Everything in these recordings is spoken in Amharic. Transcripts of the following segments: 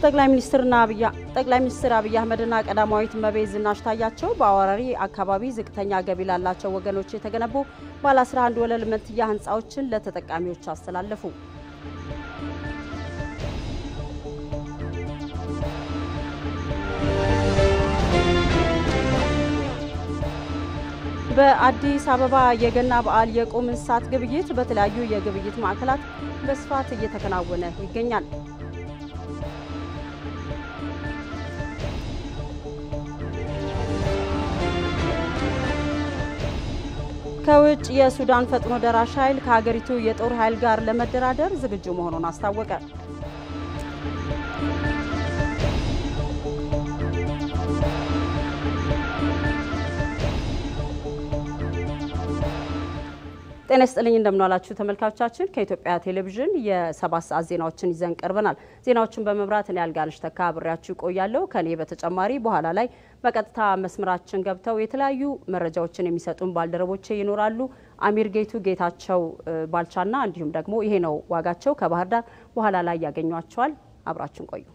ጠቅላይ ሚኒስትር አብይ አህመድና ቀዳማዊት እመቤት ዝናሽ ታያቸው በአዋራሪ አካባቢ ዝቅተኛ ገቢ ላላቸው ወገኖች የተገነቡ ባለ 11 ወለል መንትያ ህንፃዎችን ለተጠቃሚዎች አስተላለፉ። በአዲስ አበባ የገና በዓል የቁም እንስሳት ግብይት በተለያዩ የግብይት ማዕከላት በስፋት እየተከናወነ ይገኛል። ከውጭ የሱዳን ፈጥኖ ደራሽ ኃይል ከሀገሪቱ የጦር ኃይል ጋር ለመደራደር ዝግጁ መሆኑን አስታወቀ። ጤና ይስጥልኝ እንደምናላችሁ ተመልካቾቻችን፣ ከኢትዮጵያ ቴሌቪዥን የሰባት ሰዓት ዜናዎችን ይዘን ቀርበናል። ዜናዎችን በመምራት እኔ አልጋነሽ ተካ አብሬያችሁ ቆያለሁ። ከኔ በተጨማሪ በኋላ ላይ በቀጥታ መስመራችን ገብተው የተለያዩ መረጃዎችን የሚሰጡን ባልደረቦቼ ይኖራሉ። አሚር ጌቱ፣ ጌታቸው ባልቻና እንዲሁም ደግሞ ይሄ ነው ዋጋቸው ከባህር ዳር በኋላ ላይ ያገኟቸዋል። አብራችን ቆዩ።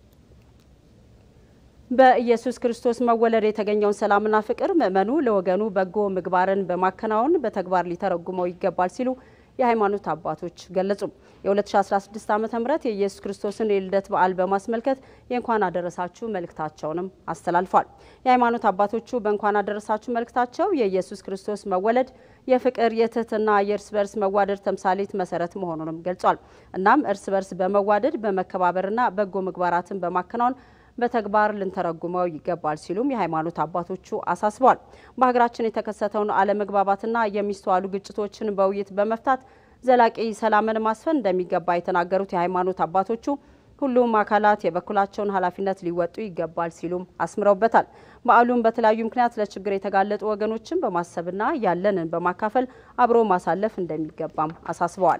በኢየሱስ ክርስቶስ መወለድ የተገኘውን ሰላምና ፍቅር ምእመኑ ለወገኑ በጎ ምግባርን በማከናወን በተግባር ሊተረጉመው ይገባል ሲሉ የሃይማኖት አባቶች ገለጹ። የ2016 ዓ ም የኢየሱስ ክርስቶስን የልደት በዓል በማስመልከት የእንኳን አደረሳችሁ መልእክታቸውንም አስተላልፏል። የሃይማኖት አባቶቹ በእንኳን አደረሳችሁ መልእክታቸው የኢየሱስ ክርስቶስ መወለድ የፍቅር፣ የትህትና፣ የእርስ በርስ መዋደድ ተምሳሌት መሰረት መሆኑንም ገልጿል። እናም እርስ በርስ በመዋደድ በመከባበርና በጎ ምግባራትን በማከናወን በተግባር ልንተረጉመው ይገባል ሲሉም የሃይማኖት አባቶቹ አሳስበዋል። በሀገራችን የተከሰተውን አለመግባባትና የሚስተዋሉ ግጭቶችን በውይይት በመፍታት ዘላቂ ሰላምን ማስፈን እንደሚገባ የተናገሩት የሃይማኖት አባቶቹ ሁሉም አካላት የበኩላቸውን ኃላፊነት ሊወጡ ይገባል ሲሉም አስምረውበታል። በዓሉም በተለያዩ ምክንያት ለችግር የተጋለጡ ወገኖችን በማሰብና ያለንን በማካፈል አብሮ ማሳለፍ እንደሚገባም አሳስበዋል።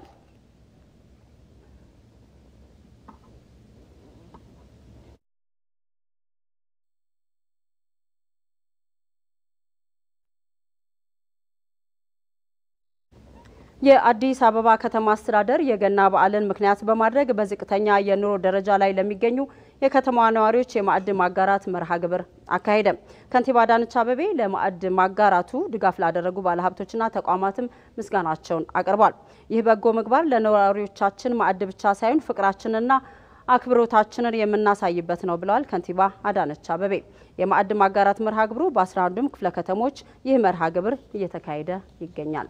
የአዲስ አበባ ከተማ አስተዳደር የገና በዓልን ምክንያት በማድረግ በዝቅተኛ የኑሮ ደረጃ ላይ ለሚገኙ የከተማዋ ነዋሪዎች የማዕድ ማጋራት መርሃ ግብር አካሄደ። ከንቲባ አዳነች አቤቤ ለማዕድ ማጋራቱ ድጋፍ ላደረጉ ባለሀብቶችና ተቋማትም ምስጋናቸውን አቅርቧል። ይህ በጎ ምግባር ለነዋሪዎቻችን ማዕድ ብቻ ሳይሆን ፍቅራችንና አክብሮታችንን የምናሳይበት ነው ብለዋል ከንቲባ አዳነች አቤቤ። የማዕድ ማጋራት መርሃ ግብሩ በ11ዱም ክፍለ ከተሞች ይህ መርሃ ግብር እየተካሄደ ይገኛል።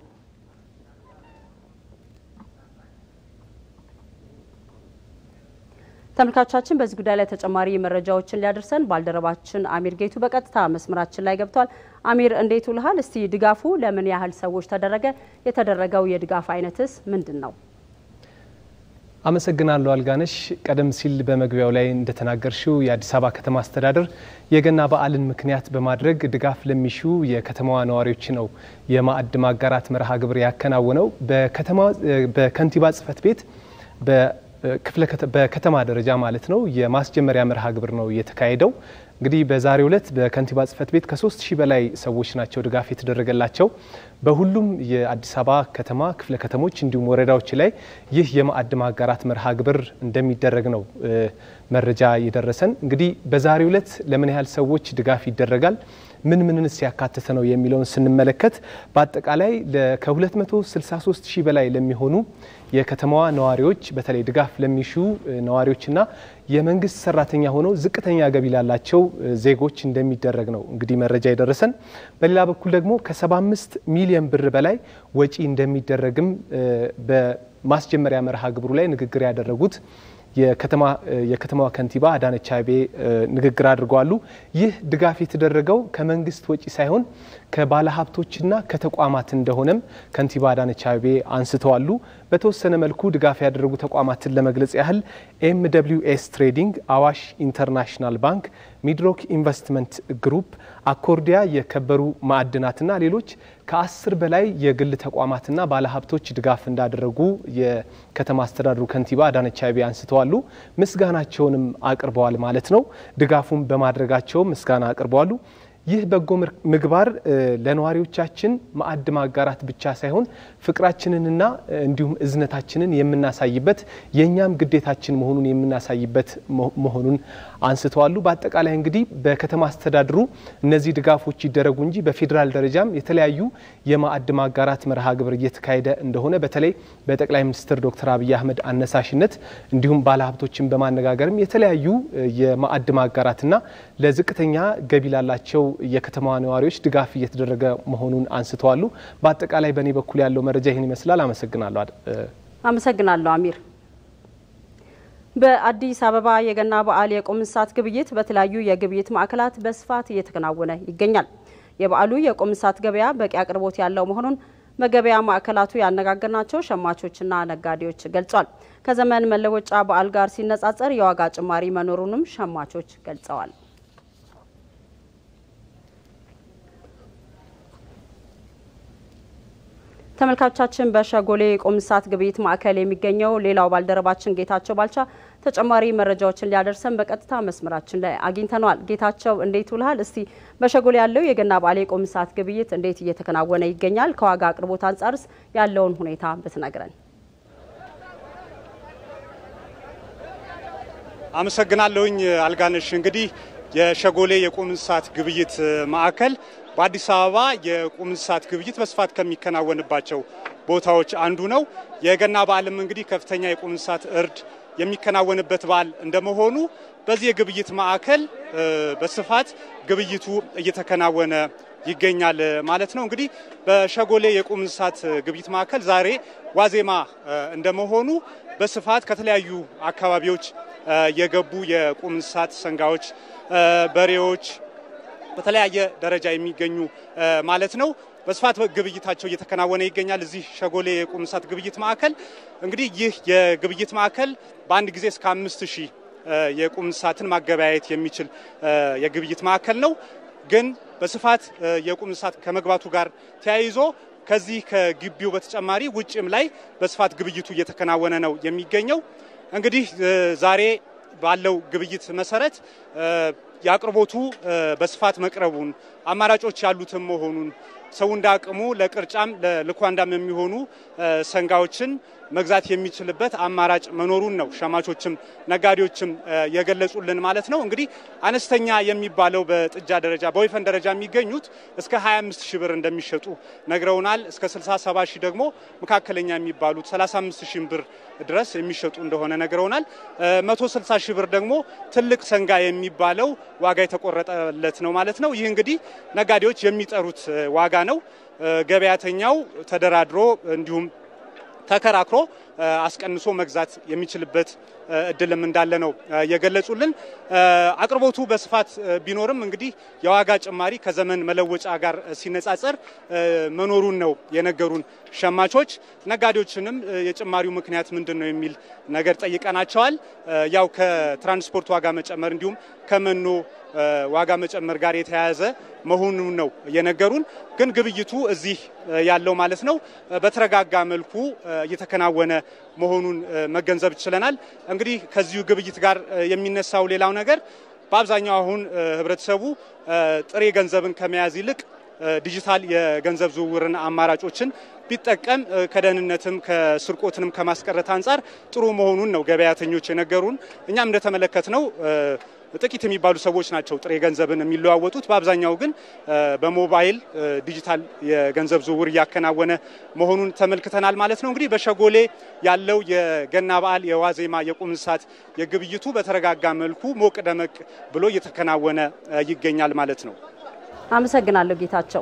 ተመልካቾቻችን በዚህ ጉዳይ ላይ ተጨማሪ መረጃዎችን ሊያደርሰን ባልደረባችን አሚር ጌቱ በቀጥታ መስመራችን ላይ ገብቷል። አሚር እንዴት ውልሃል? እስቲ ድጋፉ ለምን ያህል ሰዎች ተደረገ? የተደረገው የድጋፍ አይነትስ ምንድን ነው? አመሰግናለሁ አልጋነሽ። ቀደም ሲል በመግቢያው ላይ እንደተናገርሽው የአዲስ አበባ ከተማ አስተዳደር የገና በዓልን ምክንያት በማድረግ ድጋፍ ለሚሹ የከተማዋ ነዋሪዎች ነው የማዕድ ማጋራት መርሃ ግብር ያከናወነው በከንቲባ ጽሕፈት ቤት በከተማ ደረጃ ማለት ነው የማስጀመሪያ መርሃ ግብር ነው የተካሄደው። እንግዲህ በዛሬው ዕለት በከንቲባ ጽሕፈት ቤት ከሶስት ሺህ በላይ ሰዎች ናቸው ድጋፍ የተደረገላቸው። በሁሉም የአዲስ አበባ ከተማ ክፍለ ከተሞች እንዲሁም ወረዳዎች ላይ ይህ የማዕድ ማጋራት መርሃ ግብር እንደሚደረግ ነው መረጃ የደረሰን። እንግዲህ በዛሬው ዕለት ለምን ያህል ሰዎች ድጋፍ ይደረጋል ምን ምንንስ ያካተተ ነው የሚለውን ስንመለከት በአጠቃላይ ከ263 ሺህ በላይ ለሚሆኑ የከተማዋ ነዋሪዎች በተለይ ድጋፍ ለሚሹ ነዋሪዎችና የመንግስት ሰራተኛ ሆነው ዝቅተኛ ገቢ ላላቸው ዜጎች እንደሚደረግ ነው እንግዲህ መረጃ የደረሰን። በሌላ በኩል ደግሞ ከ75 ሚሊዮን ብር በላይ ወጪ እንደሚደረግም በማስጀመሪያ መርሃ ግብሩ ላይ ንግግር ያደረጉት የከተማዋ ከንቲባ አዳነች አቤቤ ንግግር አድርገዋሉ። ይህ ድጋፍ የተደረገው ከመንግስት ወጪ ሳይሆን ከባለሀብቶችና ከተቋማት እንደሆነም ከንቲባ አዳነች አቤቤ አንስተዋሉ። በተወሰነ መልኩ ድጋፍ ያደረጉ ተቋማትን ለመግለጽ ያህል ኤም ደብሊው ኤስ ትሬዲንግ፣ አዋሽ ኢንተርናሽናል ባንክ፣ ሚድሮክ ኢንቨስትመንት ግሩፕ፣ አኮርዲያ የከበሩ ማዕድናትና ሌሎች ከአስር በላይ የግል ተቋማትና ባለሀብቶች ድጋፍ እንዳደረጉ የከተማ አስተዳደሩ ከንቲባ አዳነች አቤቤ አንስተዋሉ። ምስጋናቸውንም አቅርበዋል ማለት ነው። ድጋፉን በማድረጋቸው ምስጋና አቅርበዋሉ። ይህ በጎ ምግባር ለነዋሪዎቻችን ማዕድ ማጋራት ብቻ ሳይሆን ፍቅራችንንና እንዲሁም እዝነታችንን የምናሳይበት የእኛም ግዴታችን መሆኑን የምናሳይበት መሆኑን አንስተዋሉ። በአጠቃላይ እንግዲህ በከተማ አስተዳድሩ እነዚህ ድጋፎች ይደረጉ እንጂ በፌዴራል ደረጃም የተለያዩ የማዕድ ማጋራት መርሃ ግብር እየተካሄደ እንደሆነ በተለይ በጠቅላይ ሚኒስትር ዶክተር አብይ አህመድ አነሳሽነት እንዲሁም ባለሀብቶችን በማነጋገርም የተለያዩ የማዕድ ማጋራትና ለዝቅተኛ ገቢ ላላቸው የከተማዋ ነዋሪዎች ድጋፍ እየተደረገ መሆኑን አንስተዋሉ። በአጠቃላይ በእኔ በኩል ያለው መረጃ ይህን ይመስላል። አመሰግናለሁ። አመሰግናለሁ አሚር። በአዲስ አበባ የገና በዓል የቁም እንስሳት ግብይት በተለያዩ የግብይት ማዕከላት በስፋት እየተከናወነ ይገኛል። የበዓሉ የቁም እንስሳት ገበያ በቂ አቅርቦት ያለው መሆኑን በገበያ ማዕከላቱ ያነጋገርናቸው ሸማቾችና ነጋዴዎች ገልጿል። ከዘመን መለወጫ በዓል ጋር ሲነጻጸር የዋጋ ጭማሪ መኖሩንም ሸማቾች ገልጸዋል። ተመልካቾቻችን በሸጎሌ የቁም እንስሳት ግብይት ማዕከል የሚገኘው ሌላው ባልደረባችን ጌታቸው ባልቻ ተጨማሪ መረጃዎችን ሊያደርሰን በቀጥታ መስመራችን ላይ አግኝተነዋል። ጌታቸው እንዴት ውልሃል? እስቲ በሸጎሌ ያለው የገና በዓል የቁም እንስሳት ግብይት እንዴት እየተከናወነ ይገኛል? ከዋጋ አቅርቦት አንጻርስ ያለውን ሁኔታ ብትነግረን። አመሰግናለሁኝ አልጋነሽ። እንግዲህ የሸጎሌ የቁም እንስሳት ግብይት ማዕከል በአዲስ አበባ የቁም እንስሳት ግብይት በስፋት ከሚከናወንባቸው ቦታዎች አንዱ ነው። የገና በዓልም እንግዲህ ከፍተኛ የቁም እንስሳት እርድ የሚከናወንበት በዓል እንደመሆኑ በዚህ የግብይት ማዕከል በስፋት ግብይቱ እየተከናወነ ይገኛል ማለት ነው። እንግዲህ በሸጎሌ የቁም እንስሳት ግብይት ማዕከል ዛሬ ዋዜማ እንደመሆኑ በስፋት ከተለያዩ አካባቢዎች የገቡ የቁም እንስሳት ሰንጋዎች፣ በሬዎች በተለያየ ደረጃ የሚገኙ ማለት ነው በስፋት ግብይታቸው እየተከናወነ ይገኛል። እዚህ ሸጎሌ የቁም እንስሳት ግብይት ማዕከል እንግዲህ ይህ የግብይት ማዕከል በአንድ ጊዜ እስከ አምስት ሺህ የቁም እንስሳትን ማገበያየት የሚችል የግብይት ማዕከል ነው። ግን በስፋት የቁም እንስሳት ከመግባቱ ጋር ተያይዞ ከዚህ ከግቢው በተጨማሪ ውጭም ላይ በስፋት ግብይቱ እየተከናወነ ነው የሚገኘው። እንግዲህ ዛሬ ባለው ግብይት መሰረት የአቅርቦቱ በስፋት መቅረቡን አማራጮች ያሉትም መሆኑን ሰው እንደ አቅሙ ለቅርጫም ለልኳንዳም የሚሆኑ ሰንጋዎችን መግዛት የሚችልበት አማራጭ መኖሩን ነው ሸማቾችም ነጋዴዎችም የገለጹልን ማለት ነው። እንግዲህ አነስተኛ የሚባለው በጥጃ ደረጃ በወይፈን ደረጃ የሚገኙት እስከ 25 ሺህ ብር እንደሚሸጡ ነግረውናል። እስከ 67 ሺህ ደግሞ መካከለኛ የሚባሉት 35 ሺህ ብር ድረስ የሚሸጡ እንደሆነ ነግረውናል። 160 ሺህ ብር ደግሞ ትልቅ ሰንጋ የሚባለው ዋጋ የተቆረጠለት ነው ማለት ነው። ይህ እንግዲህ ነጋዴዎች የሚጠሩት ዋጋ ነው። ገበያተኛው ተደራድሮ እንዲሁም ተከራክሮ አስቀንሶ መግዛት የሚችልበት እድልም እንዳለ ነው የገለጹልን። አቅርቦቱ በስፋት ቢኖርም እንግዲህ የዋጋ ጭማሪ ከዘመን መለወጫ ጋር ሲነጻጸር መኖሩን ነው የነገሩን ሸማቾች። ነጋዴዎችንም የጭማሪው ምክንያት ምንድን ነው የሚል ነገር ጠይቀናቸዋል። ያው ከትራንስፖርት ዋጋ መጨመር እንዲሁም ከመኖ ዋጋ መጨመር ጋር የተያያዘ መሆኑን ነው የነገሩን። ግን ግብይቱ እዚህ ያለው ማለት ነው በተረጋጋ መልኩ እየተከናወነ መሆኑን መገንዘብ ችለናል። እንግዲህ ከዚሁ ግብይት ጋር የሚነሳው ሌላው ነገር በአብዛኛው አሁን ህብረተሰቡ ጥሬ ገንዘብን ከመያዝ ይልቅ ዲጂታል የገንዘብ ዝውውርን አማራጮችን ቢጠቀም ከደህንነትም ከስርቆትንም ከማስቀረት አንጻር ጥሩ መሆኑን ነው ገበያተኞች የነገሩን። እኛም እንደተመለከት ነው ጥቂት የሚባሉ ሰዎች ናቸው ጥሬ ገንዘብን የሚለዋወጡት። በአብዛኛው ግን በሞባይል ዲጂታል የገንዘብ ዝውውር እያከናወነ መሆኑን ተመልክተናል ማለት ነው። እንግዲህ በሸጎሌ ያለው የገና በዓል የዋዜማ የቁም እንስሳት የግብይቱ በተረጋጋ መልኩ ሞቅ ደመቅ ብሎ እየተከናወነ ይገኛል ማለት ነው። አመሰግናለሁ ጌታቸው።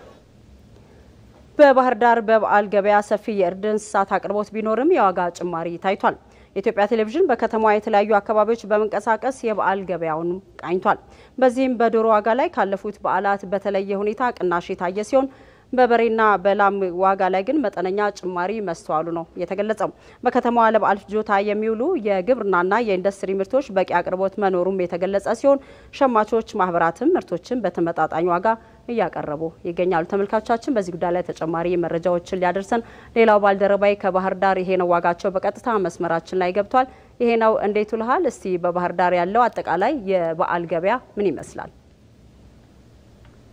በባህር ዳር በበዓል ገበያ ሰፊ የእርድ እንስሳት አቅርቦት ቢኖርም የዋጋ ጭማሪ ታይቷል። የኢትዮጵያ ቴሌቪዥን በከተማዋ የተለያዩ አካባቢዎች በመንቀሳቀስ የበዓል ገበያውን ቃኝቷል። በዚህም በዶሮ ዋጋ ላይ ካለፉት በዓላት በተለየ ሁኔታ ቅናሽ የታየ ሲሆን በበሬና በላም ዋጋ ላይ ግን መጠነኛ ጭማሪ መስተዋሉ ነው የተገለጸው። በከተማዋ ለበዓል ፍጆታ የሚውሉ የግብርናና የኢንዱስትሪ ምርቶች በቂ አቅርቦት መኖሩም የተገለጸ ሲሆን ሸማቾች ማህበራትም ምርቶችን በተመጣጣኝ ዋጋ እያቀረቡ ይገኛሉ። ተመልካቾቻችን በዚህ ጉዳይ ላይ ተጨማሪ መረጃዎችን ሊያደርሰን ሌላው ባልደረባይ ከባህር ዳር ይሄ ነው ዋጋቸው በቀጥታ መስመራችን ላይ ገብቷል። ይሄ ነው እንዴት ውልሃል? እስቲ በባህር ዳር ያለው አጠቃላይ የበዓል ገበያ ምን ይመስላል?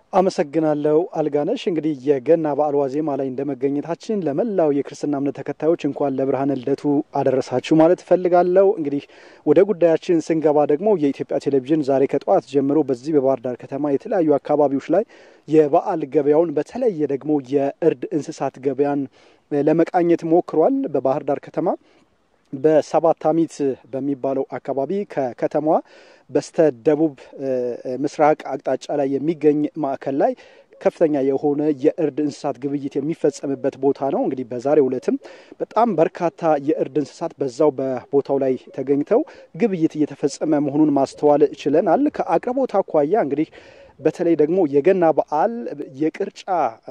አመሰግናለሁ አልጋነሽ። እንግዲህ የገና በዓል ዋዜማ ላይ እንደመገኘታችን ለመላው የክርስትና እምነት ተከታዮች እንኳን ለብርሃነ ልደቱ አደረሳችሁ ማለት እፈልጋለሁ። እንግዲህ ወደ ጉዳያችን ስንገባ ደግሞ የኢትዮጵያ ቴሌቪዥን ዛሬ ከጠዋት ጀምሮ በዚህ በባህር ዳር ከተማ የተለያዩ አካባቢዎች ላይ የበዓል ገበያውን በተለየ ደግሞ የእርድ እንስሳት ገበያን ለመቃኘት ሞክሯል። በባህር ዳር ከተማ በሰባት አሚት በሚባለው አካባቢ ከከተማዋ በስተ ደቡብ ምስራቅ አቅጣጫ ላይ የሚገኝ ማዕከል ላይ ከፍተኛ የሆነ የእርድ እንስሳት ግብይት የሚፈጸምበት ቦታ ነው። እንግዲህ በዛሬው ዕለትም በጣም በርካታ የእርድ እንስሳት በዛው በቦታው ላይ ተገኝተው ግብይት እየተፈጸመ መሆኑን ማስተዋል ችለናል። ከአቅርቦት አኳያ እንግዲህ በተለይ ደግሞ የገና በዓል የቅርጫ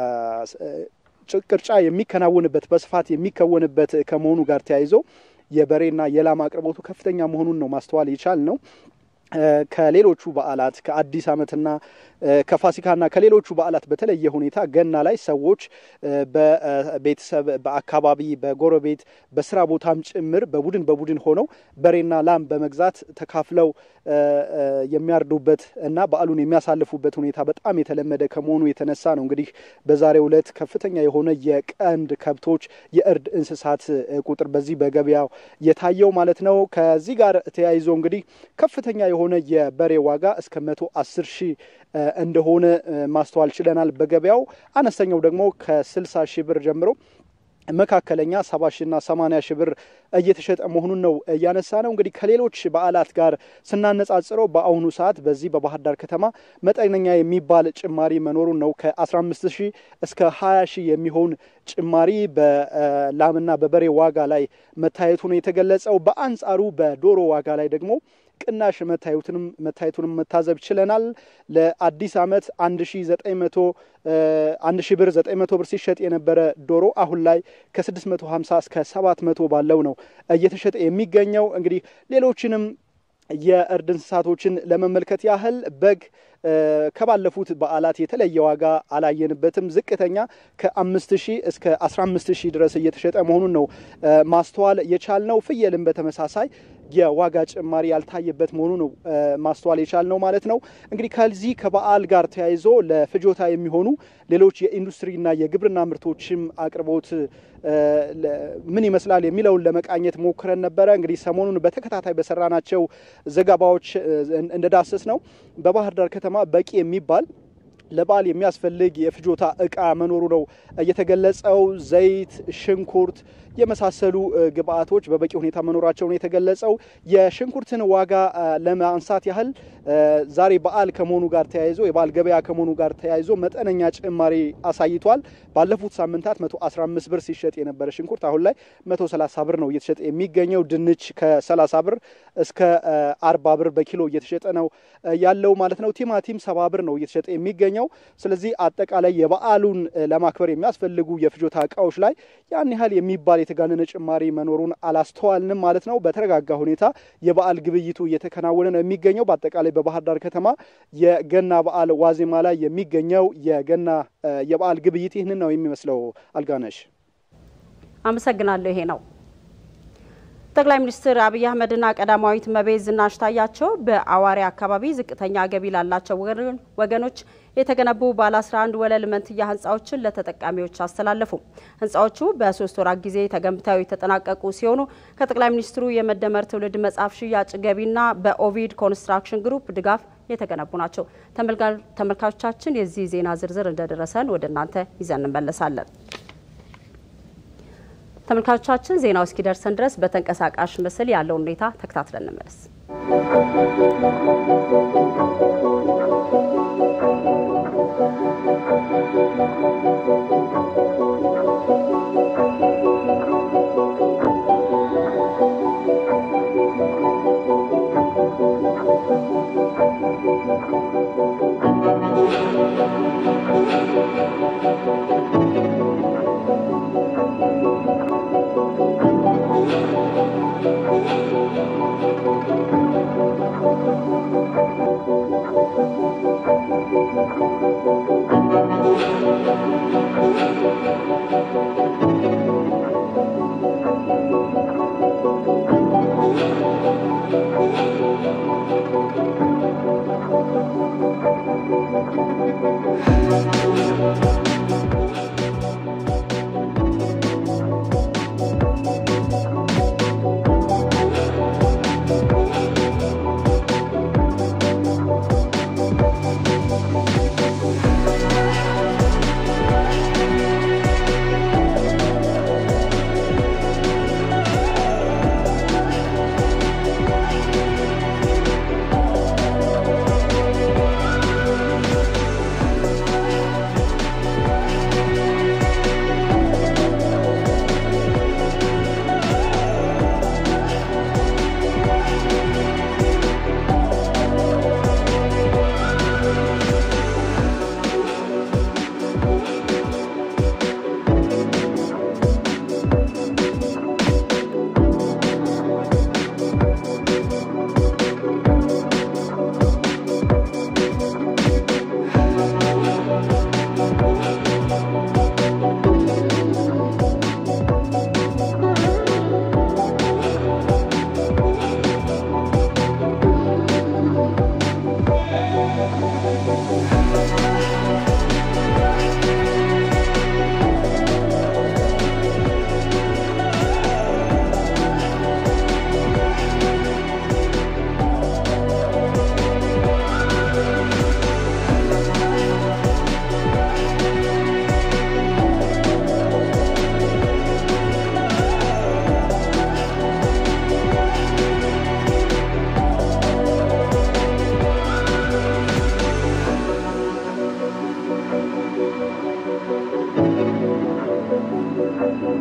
ቅርጫ የሚከናወንበት በስፋት የሚከወንበት ከመሆኑ ጋር ተያይዞ የበሬና የላም አቅርቦቱ ከፍተኛ መሆኑን ነው ማስተዋል የቻል ነው። ከሌሎቹ በዓላት ከአዲስ ዓመትና ከፋሲካና ከሌሎቹ በዓላት በተለየ ሁኔታ ገና ላይ ሰዎች በቤተሰብ በአካባቢ በጎረቤት በስራ ቦታም ጭምር በቡድን በቡድን ሆነው በሬና ላም በመግዛት ተካፍለው የሚያርዱበት እና በዓሉን የሚያሳልፉበት ሁኔታ በጣም የተለመደ ከመሆኑ የተነሳ ነው እንግዲህ በዛሬው ዕለት ከፍተኛ የሆነ የቀንድ ከብቶች የእርድ እንስሳት ቁጥር በዚህ በገበያው የታየው ማለት ነው። ከዚህ ጋር ተያይዞ እንግዲህ ከፍተኛ የሆነ የበሬ ዋጋ እስከ መቶ አስር ሺህ እንደሆነ ማስተዋል ችለናል። በገበያው አነስተኛው ደግሞ ከስልሳ ሺህ ብር ጀምሮ መካከለኛ ሰባ ሺና ሰማኒያ ሺህ ብር እየተሸጠ መሆኑን ነው እያነሳ ነው። እንግዲህ ከሌሎች በዓላት ጋር ስናነጻጽረው በአሁኑ ሰዓት በዚህ በባህር ዳር ከተማ መጠነኛ የሚባል ጭማሪ መኖሩን ነው። ከ15 ሺህ እስከ 20 ሺህ የሚሆን ጭማሪ በላምና በበሬ ዋጋ ላይ መታየቱ ነው የተገለጸው። በአንጻሩ በዶሮ ዋጋ ላይ ደግሞ ቅናሽ መታየቱንም መታየቱንም መታዘብ ችለናል። ለአዲስ ዓመት አንድ ሺ ዘጠኝ መቶ አንድ ሺ ብር ዘጠኝ መቶ ብር ሲሸጥ የነበረ ዶሮ አሁን ላይ ከስድስት መቶ ሀምሳ እስከ ሰባት መቶ ባለው ነው እየተሸጠ የሚገኘው። እንግዲህ ሌሎችንም የእርድ እንስሳቶችን ለመመልከት ያህል በግ ከባለፉት በዓላት የተለየ ዋጋ አላየንበትም። ዝቅተኛ ከአምስት ሺህ እስከ አስራ አምስት ሺህ ድረስ እየተሸጠ መሆኑን ነው ማስተዋል የቻልነው። ፍየልም በተመሳሳይ የዋጋ ጭማሪ ያልታየበት መሆኑ ነው ማስተዋል የቻልነው ማለት ነው። እንግዲህ ከዚህ ከበዓል ጋር ተያይዞ ለፍጆታ የሚሆኑ ሌሎች የኢንዱስትሪና የግብርና ምርቶችም አቅርቦት ምን ይመስላል የሚለውን ለመቃኘት ሞክረን ነበረ። እንግዲህ ሰሞኑን በተከታታይ በሰራናቸው ዘገባዎች እንደዳሰስ ነው በባህር ዳር ከተማ በቂ የሚባል ለበዓል የሚያስፈልግ የፍጆታ እቃ መኖሩ ነው የተገለጸው። ዘይት፣ ሽንኩርት የመሳሰሉ ግብአቶች በበቂ ሁኔታ መኖራቸውን የተገለጸው። የሽንኩርትን ዋጋ ለማንሳት ያህል ዛሬ በዓል ከመሆኑ ጋር ተያይዞ የበዓል ገበያ ከመሆኑ ጋር ተያይዞ መጠነኛ ጭማሪ አሳይቷል። ባለፉት ሳምንታት 115 ብር ሲሸጥ የነበረ ሽንኩርት አሁን ላይ 130 ብር ነው እየተሸጠ የሚገኘው። ድንች ከ30 ብር እስከ 40 ብር በኪሎ እየተሸጠ ነው ያለው ማለት ነው። ቲማቲም 70 ብር ነው እየተሸጠ የሚገኘው። ስለዚህ አጠቃላይ የበዓሉን ለማክበር የሚያስፈልጉ የፍጆታ እቃዎች ላይ ያን ያህል የሚባል የተጋነነ ጭማሪ መኖሩን አላስተዋልንም ማለት ነው። በተረጋጋ ሁኔታ የበዓል ግብይቱ እየተከናወነ ነው የሚገኘው። በአጠቃላይ በባህር ዳር ከተማ የገና በዓል ዋዜማ ላይ የሚገኘው የገና የበዓል ግብይት ይህንን ነው የሚመስለው። አልጋነሽ አመሰግናለሁ። ይሄ ነው ጠቅላይ ሚኒስትር አብይ አህመድና ቀዳማዊት እመቤት ዝናሽ ታያቸው በአዋሪ አካባቢ ዝቅተኛ ገቢ ላላቸው ወገኖች የተገነቡ ባለ 11 ወለል መንትያ ህንፃዎችን ለተጠቃሚዎች አስተላለፉ። ህንፃዎቹ በሶስት ወራት ጊዜ ተገንብተው የተጠናቀቁ ሲሆኑ ከጠቅላይ ሚኒስትሩ የመደመር ትውልድ መጽሐፍ ሽያጭ ገቢና በኦቪድ ኮንስትራክሽን ግሩፕ ድጋፍ የተገነቡ ናቸው። ተመልካቾቻችን የዚህ ዜና ዝርዝር እንደደረሰን ወደ እናንተ ይዘን እንመለሳለን። ተመልካቾቻችን ዜናው እስኪደርሰን ድረስ በተንቀሳቃሽ ምስል ያለውን ሁኔታ ተከታትለን እንመለስ።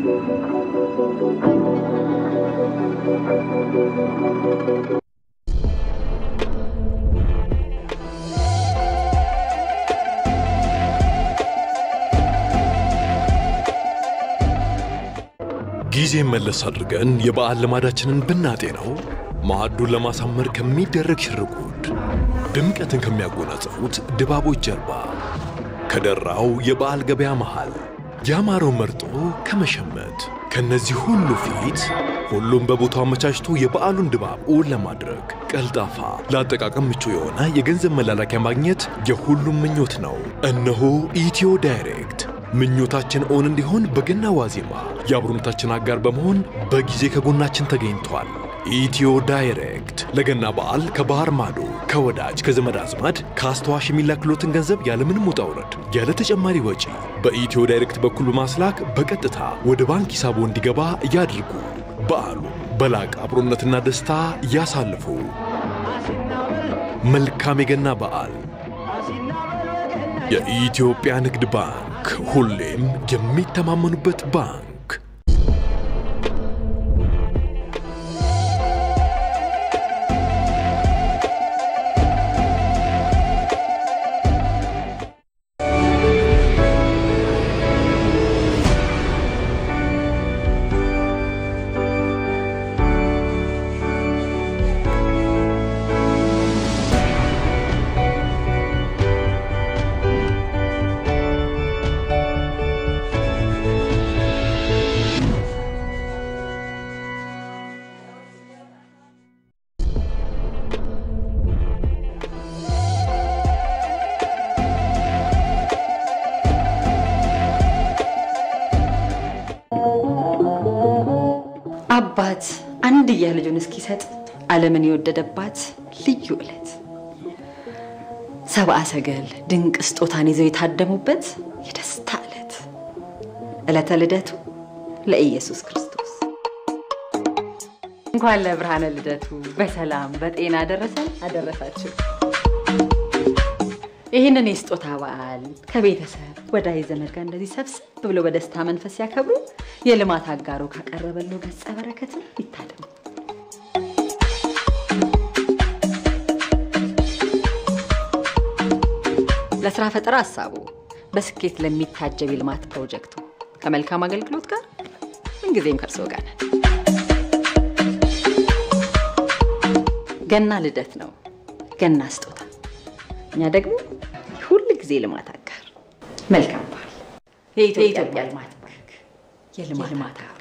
ጊዜ መለስ አድርገን የበዓል ልማዳችንን ብናጤነው ማዕዱን ለማሳመር ከሚደረግ ሽርጉድ፣ ድምቀትን ከሚያጎናጽፉት ድባቦች ጀርባ፣ ከደራው የበዓል ገበያ መሃል ያማረው መርጦ ከመሸመት ከነዚህ ሁሉ ፊት ሁሉም በቦታው አመቻችቶ የበዓሉን ድባብ እውን ለማድረግ ቀልጣፋ፣ ለአጠቃቀም ምቹ የሆነ የገንዘብ መላላኪያ ማግኘት የሁሉም ምኞት ነው። እነሆ ኢትዮ ዳይሬክት ምኞታችን እውን እንዲሆን በገና ዋዜማ የአብሮነታችን አጋር በመሆን በጊዜ ከጎናችን ተገኝቷል። ኢትዮ ዳይሬክት ለገና በዓል ከባህር ማዶ ከወዳጅ ከዘመድ አዝማድ ከአስተዋሽ የሚላክሎትን ገንዘብ ያለምንም ውጣ ውረድ ያለ ተጨማሪ ወጪ በኢትዮ ዳይሬክት በኩል በማስላክ በቀጥታ ወደ ባንክ ሂሳቦ እንዲገባ ያድርጉ። በዓሉ በላቀ አብሮነትና ደስታ ያሳልፉ። መልካም የገና በዓል። የኢትዮጵያ ንግድ ባንክ ሁሌም የሚተማመኑበት ባንክ። አባት አንድያ ልጁን እስኪሰጥ ዓለምን የወደደባት ልዩ ዕለት ሰብአ ሰገል ድንቅ ስጦታን ይዘው የታደሙበት የደስታ ዕለት ዕለተ ልደቱ ለኢየሱስ ክርስቶስ። እንኳን ለብርሃነ ልደቱ በሰላም በጤና አደረሰን አደረሳችሁ። ይህንን የስጦታ በዓል ከቤተሰብ ወዳጅ ዘመድ ጋር እንደዚህ ሰብሰብ ብሎ በደስታ መንፈስ ሲያከብሩ የልማት አጋሩ ካቀረበለው ገጸ በረከትም ይታደሙ። ለስራ ፈጠራ ሀሳቡ በስኬት ለሚታጀብ የልማት ፕሮጀክቱ ከመልካም አገልግሎት ጋር ምንጊዜም ከእርስዎ ጋር ነን። ገና ልደት ነው፣ ገና ስጦታ። እኛ ደግሞ ሁል ጊዜ ልማት አጋር። መልካም በዓል። የኢትዮጵያ ልማት ባንክ የልማት አጋሩ።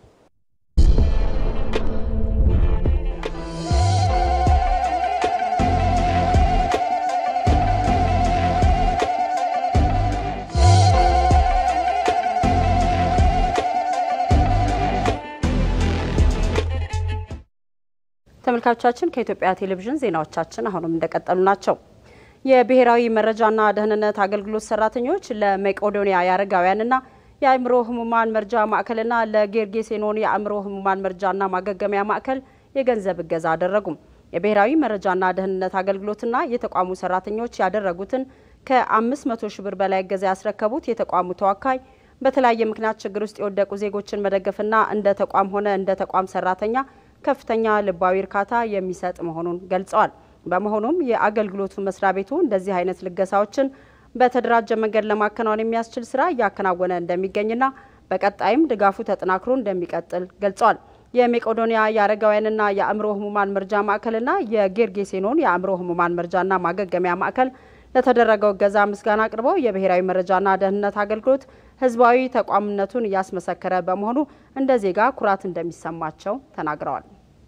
ተመልካቾቻችን ከኢትዮጵያ ቴሌቪዥን ዜናዎቻችን አሁንም እንደቀጠሉ ናቸው። የብሔራዊ መረጃና ደህንነት አገልግሎት ሰራተኞች ለመቄዶንያ የአረጋውያንና የአእምሮ ህሙማን መርጃ ማዕከልና ለጌርጌሴኖን የአእምሮ ህሙማን መርጃና ማገገሚያ ማዕከል የገንዘብ እገዛ አደረጉም። የብሔራዊ መረጃና ደህንነት አገልግሎትና የተቋሙ ሰራተኞች ያደረጉትን ከ500 ሺህ ብር በላይ እገዛ ያስረከቡት የተቋሙ ተወካይ በተለያየ ምክንያት ችግር ውስጥ የወደቁ ዜጎችን መደገፍና እንደ ተቋም ሆነ እንደ ተቋም ሰራተኛ ከፍተኛ ልባዊ እርካታ የሚሰጥ መሆኑን ገልጸዋል። በመሆኑም የአገልግሎቱ መስሪያ ቤቱ እንደዚህ አይነት ልገሳዎችን በተደራጀ መንገድ ለማከናወን የሚያስችል ስራ እያከናወነ እንደሚገኝና በቀጣይም ድጋፉ ተጠናክሮ እንደሚቀጥል ገልጸዋል። የሜቄዶንያ የአረጋውያንና የአእምሮ ህሙማን መርጃ ማዕከልና የጌርጌሴኖን የአእምሮ ህሙማን መርጃና ማገገሚያ ማዕከል ለተደረገው እገዛ ምስጋና አቅርበው የብሔራዊ መረጃና ደህንነት አገልግሎት ህዝባዊ ተቋምነቱን እያስመሰከረ በመሆኑ እንደ ዜጋ ኩራት እንደሚሰማቸው ተናግረዋል።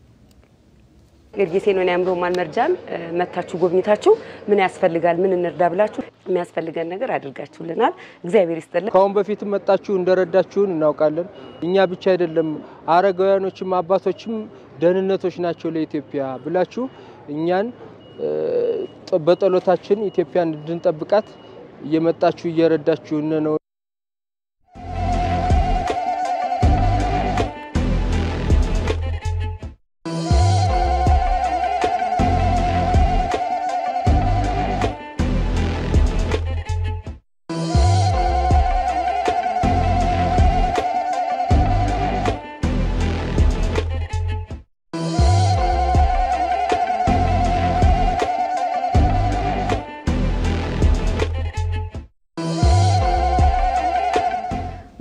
ጌርጌሴኖን የአእምሮ ህሙማን መርጃን መታችሁ ጎብኝታችሁ ምን ያስፈልጋል ምን እንርዳ ብላችሁ የሚያስፈልገን ነገር አድርጋችሁልናል። እግዚአብሔር ይስጥልን። ከአሁን በፊትም መጣችሁ እንደረዳችሁን እናውቃለን። እኛ ብቻ አይደለም አረጋውያኖችም አባቶችም ደህንነቶች ናቸው ለኢትዮጵያ ብላችሁ እኛን በጸሎታችን ኢትዮጵያን እንድንጠብቃት እየመጣችሁ እየረዳችሁን ነው።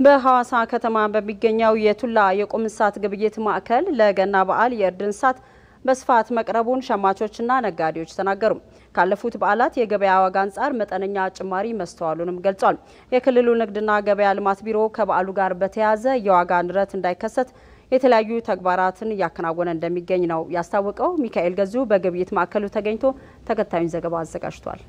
በሐዋሳ ከተማ በሚገኘው የቱላ የቁም እንስሳት ግብይት ማዕከል ለገና በዓል የእርድ እንስሳት በስፋት መቅረቡን ሸማቾችና ነጋዴዎች ተናገሩ። ካለፉት በዓላት የገበያ ዋጋ አንጻር መጠነኛ ጭማሪ መስተዋሉንም ገልጿል። የክልሉ ንግድና ገበያ ልማት ቢሮ ከበዓሉ ጋር በተያያዘ የዋጋ ንረት እንዳይከሰት የተለያዩ ተግባራትን እያከናወነ እንደሚገኝ ነው ያስታወቀው። ሚካኤል ገዙ በግብይት ማዕከሉ ተገኝቶ ተከታዩን ዘገባ አዘጋጅቷል።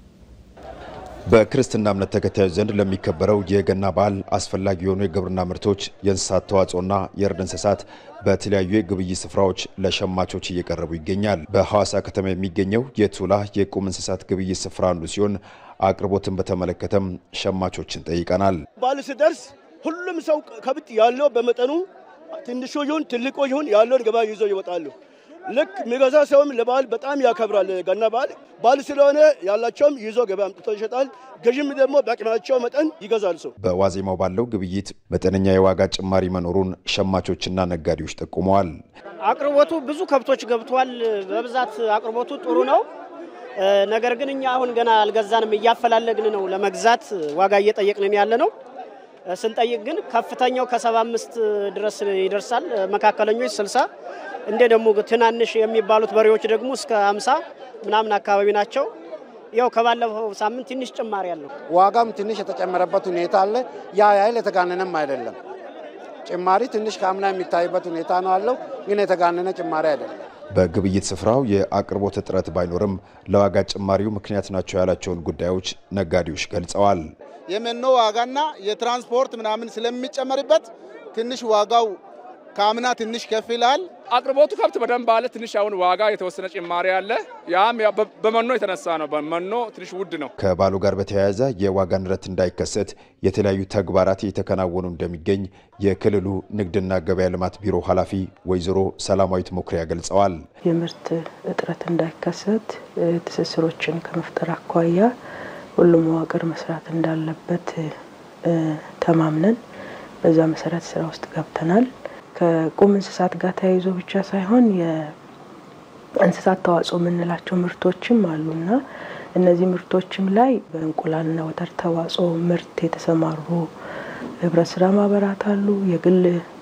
በክርስትና እምነት ተከታዮች ዘንድ ለሚከበረው የገና በዓል አስፈላጊ የሆኑ የግብርና ምርቶች፣ የእንስሳት ተዋጽኦና የእርድ እንስሳት በተለያዩ የግብይት ስፍራዎች ለሸማቾች እየቀረቡ ይገኛል። በሐዋሳ ከተማ የሚገኘው የቱላ የቁም እንስሳት ግብይት ስፍራ አንዱ ሲሆን አቅርቦትን በተመለከተም ሸማቾችን ጠይቀናል። በዓል ሲደርስ ሁሉም ሰው ከብት ያለው በመጠኑ ትንሹ ይሁን ትልቁ ይሁን ያለውን ገበያ ይዞ ይወጣሉ። ልክ የሚገዛ ሰውም ለበዓል በጣም ያከብራል። ገና በዓል በዓል ስለሆነ ያላቸውም ይዞ ገበያ አምጥቶ ይሸጣል። ገዥም ደግሞ በአቅማቸው መጠን ይገዛል። ሰው በዋዜማው ባለው ግብይት መጠነኛ የዋጋ ጭማሪ መኖሩን ሸማቾችና ነጋዴዎች ጠቁመዋል። አቅርቦቱ ብዙ ከብቶች ገብቷል። በብዛት አቅርቦቱ ጥሩ ነው። ነገር ግን እኛ አሁን ገና አልገዛንም፣ እያፈላለግን ነው ለመግዛት ዋጋ እየጠየቅንን ያለ ነው። ስንጠይቅ ግን ከፍተኛው ከሰባ አምስት ድረስ ይደርሳል። መካከለኞች ስልሳ እንደ ደግሞ ትናንሽ የሚባሉት በሬዎች ደግሞ እስከ አምሳ ምናምን አካባቢ ናቸው። ያው ከባለፈው ሳምንት ትንሽ ጭማሪ አለው። ዋጋም ትንሽ የተጨመረበት ሁኔታ አለ። ያ ያህል የተጋነነም አይደለም። ጭማሪ ትንሽ ከአምና የሚታይበት ሁኔታ ነው አለው፣ ግን የተጋነነ ጭማሪ አይደለም። በግብይት ስፍራው የአቅርቦት እጥረት ባይኖርም ለዋጋ ጭማሪው ምክንያት ናቸው ያላቸውን ጉዳዮች ነጋዴዎች ገልጸዋል። የመኖ ዋጋና የትራንስፖርት ምናምን ስለሚጨመርበት ትንሽ ዋጋው ከአምና ትንሽ ከፍ ይላል። አቅርቦቱ ከብት በደንብ አለ። ትንሽ አሁን ዋጋ የተወሰነ ጭማሪ አለ። ያም በመኖ የተነሳ ነው። በመኖ ትንሽ ውድ ነው። ከበዓሉ ጋር በተያያዘ የዋጋ ንረት እንዳይከሰት የተለያዩ ተግባራት እየተከናወኑ እንደሚገኝ የክልሉ ንግድና ገበያ ልማት ቢሮ ኃላፊ ወይዘሮ ሰላማዊት መኩሪያ ገልጸዋል። የምርት እጥረት እንዳይከሰት ትስስሮችን ከመፍጠር አኳያ ሁሉም መዋቅር መስራት እንዳለበት ተማምነን በዛ መሰረት ስራ ውስጥ ገብተናል። ከቁም እንስሳት ጋር ተያይዞ ብቻ ሳይሆን የእንስሳት ተዋጽኦ የምንላቸው ምርቶችም አሉና እነዚህ ምርቶችም ላይ በእንቁላልና ወተት ተዋጽኦ ምርት የተሰማሩ ህብረት ስራ ማህበራት አሉ፣ የግል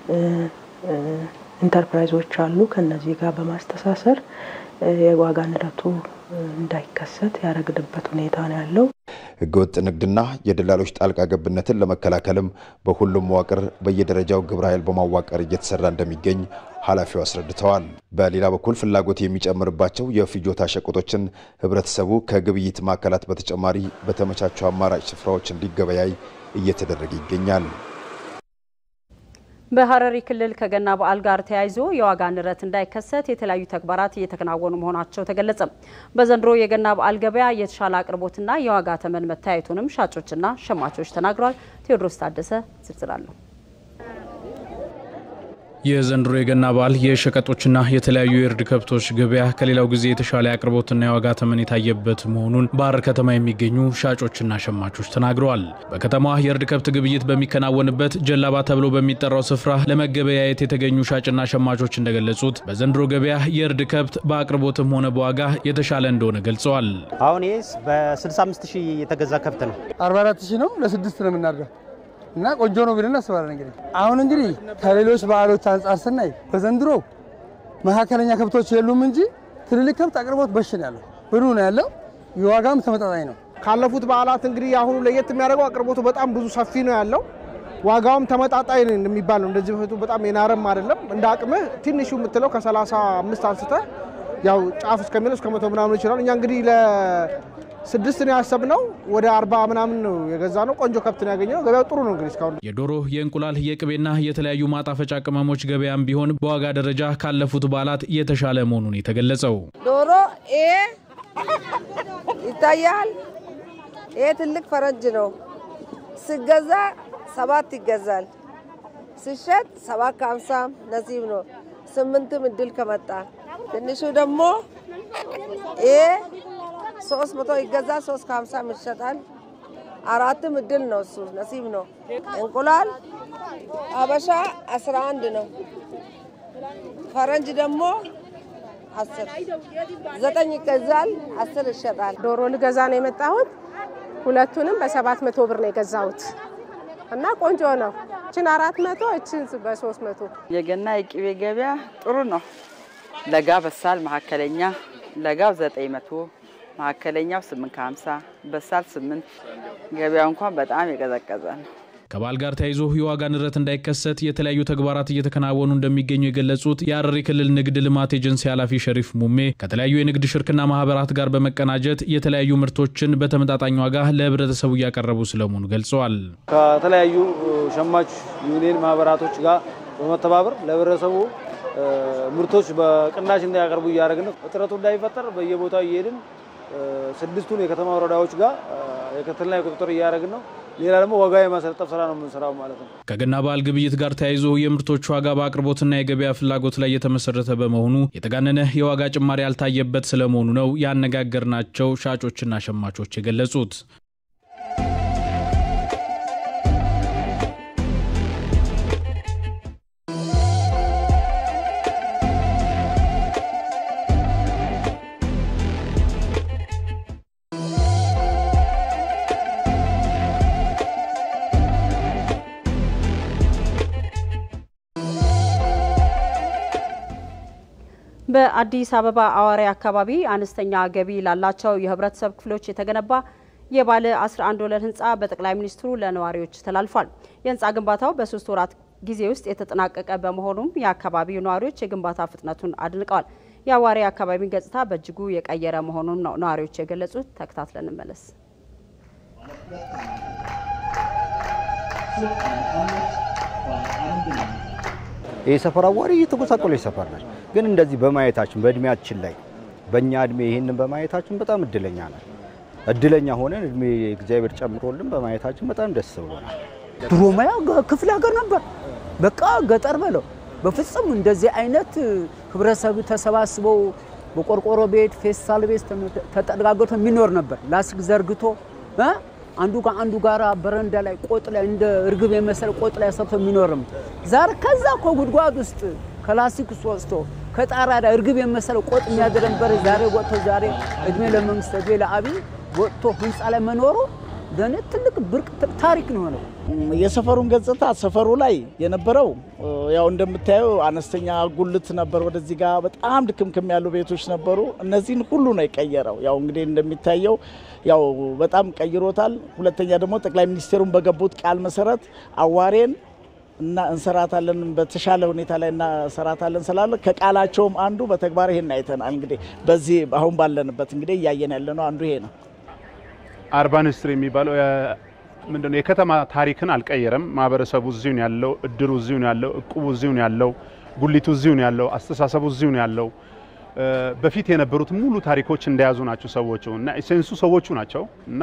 ኢንተርፕራይዞች አሉ። ከነዚህ ጋር በማስተሳሰር የዋጋ ንረቱ እንዳይከሰት ያደረግንበት ሁኔታ ነው ያለው። ህገወጥ ንግድና የደላሎች ጣልቃ ገብነትን ለመከላከልም በሁሉም መዋቅር በየደረጃው ግብረ ኃይል በማዋቀር እየተሰራ እንደሚገኝ ኃላፊው አስረድተዋል። በሌላ በኩል ፍላጎት የሚጨምርባቸው የፍጆታ ሸቀጦችን ህብረተሰቡ ከግብይት ማዕከላት በተጨማሪ በተመቻቹ አማራጭ ስፍራዎች እንዲገበያይ እየተደረገ ይገኛል። በሐረሪ ክልል ከገና በዓል ጋር ተያይዞ የዋጋ ንረት እንዳይከሰት የተለያዩ ተግባራት እየተከናወኑ መሆናቸው ተገለጸ። በዘንድሮ የገና በዓል ገበያ የተሻለ አቅርቦትና የዋጋ ተመን መታየቱንም ሻጮችና ሸማቾች ተናግረዋል። ቴዎድሮስ ታደሰ ዝርዝር አለው። የዘንድሮ የገና በዓል የሸቀጦችና የተለያዩ የእርድ ከብቶች ገበያ ከሌላው ጊዜ የተሻለ አቅርቦትና የዋጋ ተመን የታየበት መሆኑን በሐረር ከተማ የሚገኙ ሻጮችና ሸማቾች ተናግረዋል። በከተማዋ የእርድ ከብት ግብይት በሚከናወንበት ጀላባ ተብሎ በሚጠራው ስፍራ ለመገበያየት የተገኙ ሻጭና ሸማቾች እንደገለጹት በዘንድሮ ገበያ የእርድ ከብት በአቅርቦትም ሆነ በዋጋ የተሻለ እንደሆነ ገልጸዋል። አሁን ይህ በ65 ሺህ የተገዛ ከብት ነው። 44 ሺህ ነው። ለስድስት ነው የምናርደው እና ቆንጆ ነው ብለን እናስባለን። እንግዲህ አሁን እንግዲህ ከሌሎች በዓሎች አንጻር ስናይ በዘንድሮ መካከለኛ ከብቶች የሉም እንጂ ትልልቅ ከብት አቅርቦት በሽ ነው ያለው፣ ብሩ ነው ያለው፣ የዋጋም ተመጣጣኝ ነው። ካለፉት በዓላት እንግዲህ አሁኑ ለየት የሚያደርገው አቅርቦቱ በጣም ብዙ ሰፊ ነው ያለው፣ ዋጋውም ተመጣጣኝ የሚባል ነው። እንደዚህ በፊቱ በጣም የናረም አይደለም። እንደ አቅምህ ትንሹ የምትለው ከ35 አንስተ ያው ጫፍ እስከሚለው እስከ መቶ ምናምን ይችላል። እኛ እንግዲህ ስድስት ነው ያሰብነው። ወደ አርባ ምናምን ነው የገዛ ነው። ቆንጆ ከብት ነው ያገኘነው። ገበያው ጥሩ ነው። እንግዲህ እስካሁን የዶሮ የእንቁላል፣ የቅቤና የተለያዩ ማጣፈጫ ቅመሞች ገበያም ቢሆን በዋጋ ደረጃ ካለፉት በዓላት የተሻለ መሆኑን የተገለጸው ዶሮ ይሄ ይታያል። ይሄ ትልቅ ፈረንጅ ነው። ሲገዛ ሰባት ይገዛል። ሲሸጥ ሰባት ከሀምሳ ነሲብ ነው። ስምንትም እድል ከመጣ ትንሹ ደግሞ ይሄ ሶስት መቶ ይገዛ ሶስት ከሀምሳ ይሸጣል። አራትም እድል ነው እሱ ነሲብ ነው። እንቁላል አበሻ አስራ አንድ ነው። ፈረንጅ ደግሞ አስር ዘጠኝ ይገዛል፣ አስር ይሸጣል። ዶሮ ልገዛ ነው የመጣሁት። ሁለቱንም በሰባት መቶ ብር ነው የገዛሁት። እና ቆንጆ ነው። እችን አራት መቶ እችን በሶስት መቶ የገና የቅቤ ገበያ ጥሩ ነው። ለጋ በሳል መካከለኛ ለጋው ዘጠኝ መቶ መካከለኛው ስምንት ከሀምሳ በሳል ስምንት ገበያው እንኳን በጣም የቀዘቀዘ ነው። ከበዓል ጋር ተያይዞ የዋጋ ንረት እንዳይከሰት የተለያዩ ተግባራት እየተከናወኑ እንደሚገኙ የገለጹት የሐረሪ ክልል ንግድ ልማት ኤጀንሲ ኃላፊ ሸሪፍ ሙሜ ከተለያዩ የንግድ ሽርክና ማህበራት ጋር በመቀናጀት የተለያዩ ምርቶችን በተመጣጣኝ ዋጋ ለህብረተሰቡ እያቀረቡ ስለመሆኑ ገልጸዋል። ከተለያዩ ሸማች ዩኒየን ማህበራቶች ጋር በመተባበር ለህብረተሰቡ ምርቶች በቅናሽ እንዳያቀርቡ እያደረግን ነው። እጥረቱ እንዳይፈጠር በየቦታው እየሄድን ስድስቱን የከተማ ወረዳዎች ጋር የክትትልና የቁጥጥር እያደረግን ነው። ሌላ ደግሞ ዋጋ የማሰለጠፍ ስራ ነው የምንሰራው ማለት ነው። ከገና በዓል ግብይት ጋር ተያይዞ የምርቶች ዋጋ በአቅርቦትና የገበያ ፍላጎት ላይ የተመሰረተ በመሆኑ የተጋነነ የዋጋ ጭማሪ ያልታየበት ስለመሆኑ ነው ያነጋገርናቸው ሻጮችና ሸማቾች የገለጹት። በአዲስ አበባ አዋሪ አካባቢ አነስተኛ ገቢ ላላቸው የህብረተሰብ ክፍሎች የተገነባ የባለ 11 ወለል ህንፃ በጠቅላይ ሚኒስትሩ ለነዋሪዎች ተላልፏል። የህንፃ ግንባታው በሶስት ወራት ጊዜ ውስጥ የተጠናቀቀ በመሆኑም የአካባቢው ነዋሪዎች የግንባታ ፍጥነቱን አድንቀዋል። የአዋሪ አካባቢን ገጽታ በእጅጉ የቀየረ መሆኑን ነው ነዋሪዎች የገለጹት። ተከታትለን እንመለስ። ይህ ሰፈር አዋሪ እየተጎሳቆለ ሰፈር ነች። ግን እንደዚህ በማየታችን በእድሜያችን ላይ በእኛ እድሜ ይህንን በማየታችን በጣም እድለኛ ነን። እድለኛ ሆነን እድሜ እግዚአብሔር ጨምሮልን በማየታችን በጣም ደስ ብሎናል። ድሮ ማያ ክፍለ ሀገር ነበር፣ በቃ ገጠር በለው። በፍጹም እንደዚህ አይነት ህብረተሰብ ተሰባስበው በቆርቆሮ ቤት ፌስታል ቤት ተጠጋግቶ የሚኖር ነበር። ላስቲክ ዘርግቶ አንዱ ከአንዱ ጋራ በረንዳ ላይ ቆጥ ላይ እንደ እርግብ የመሰለ ቆጥ ላይ ሰብቶ የሚኖርም ዛሬ ከዛ እኮ ጉድጓድ ውስጥ ከላስቲክ ውስጥ ወስቶ ከጣራ ላይ እርግብ የመሰለ ቆጥ የሚያድር ነበር። ዛሬ ወጥቶ ዛሬ እድሜ ለመንግስት እድሜ ለአብይ ወጥቶ ህንፃ ላይ መኖሩ ለእኔ ትልቅ ብርቅ ታሪክ ነው የሆነው። የሰፈሩን ገጽታ ሰፈሩ ላይ የነበረው ያው እንደምታየው አነስተኛ ጉልት ነበር። ወደዚህ ጋር በጣም ድክምክም ያሉ ቤቶች ነበሩ። እነዚህን ሁሉ ነው የቀየረው። ያው እንግዲህ እንደሚታየው ያው በጣም ቀይሮታል። ሁለተኛ ደግሞ ጠቅላይ ሚኒስቴሩን በገቡት ቃል መሰረት አዋሬን እና እንሰራታለን በተሻለ ሁኔታ ላይ እናሰራታለን ስላለ ከቃላቸውም አንዱ በተግባር ይሄን አይተናል። እንግዲህ በዚህ አሁን ባለንበት እንግዲህ እያየን ያለ ነው አንዱ ይሄ ነው። አርባን ስትሪ የሚባለው ምንድነው የከተማ ታሪክን አልቀየረም። ማህበረሰቡ እዚሁ ነው ያለው፣ እድሩ እዚሁ ነው ያለው፣ እቁቡ እዚሁ ነው ያለው፣ ጉሊቱ እዚሁ ነው ያለው፣ አስተሳሰቡ እዚሁ ነው ያለው። በፊት የነበሩት ሙሉ ታሪኮች እንደያዙ ናቸው ሰዎቹ እና ኢሴንሱ ሰዎቹ ናቸው እና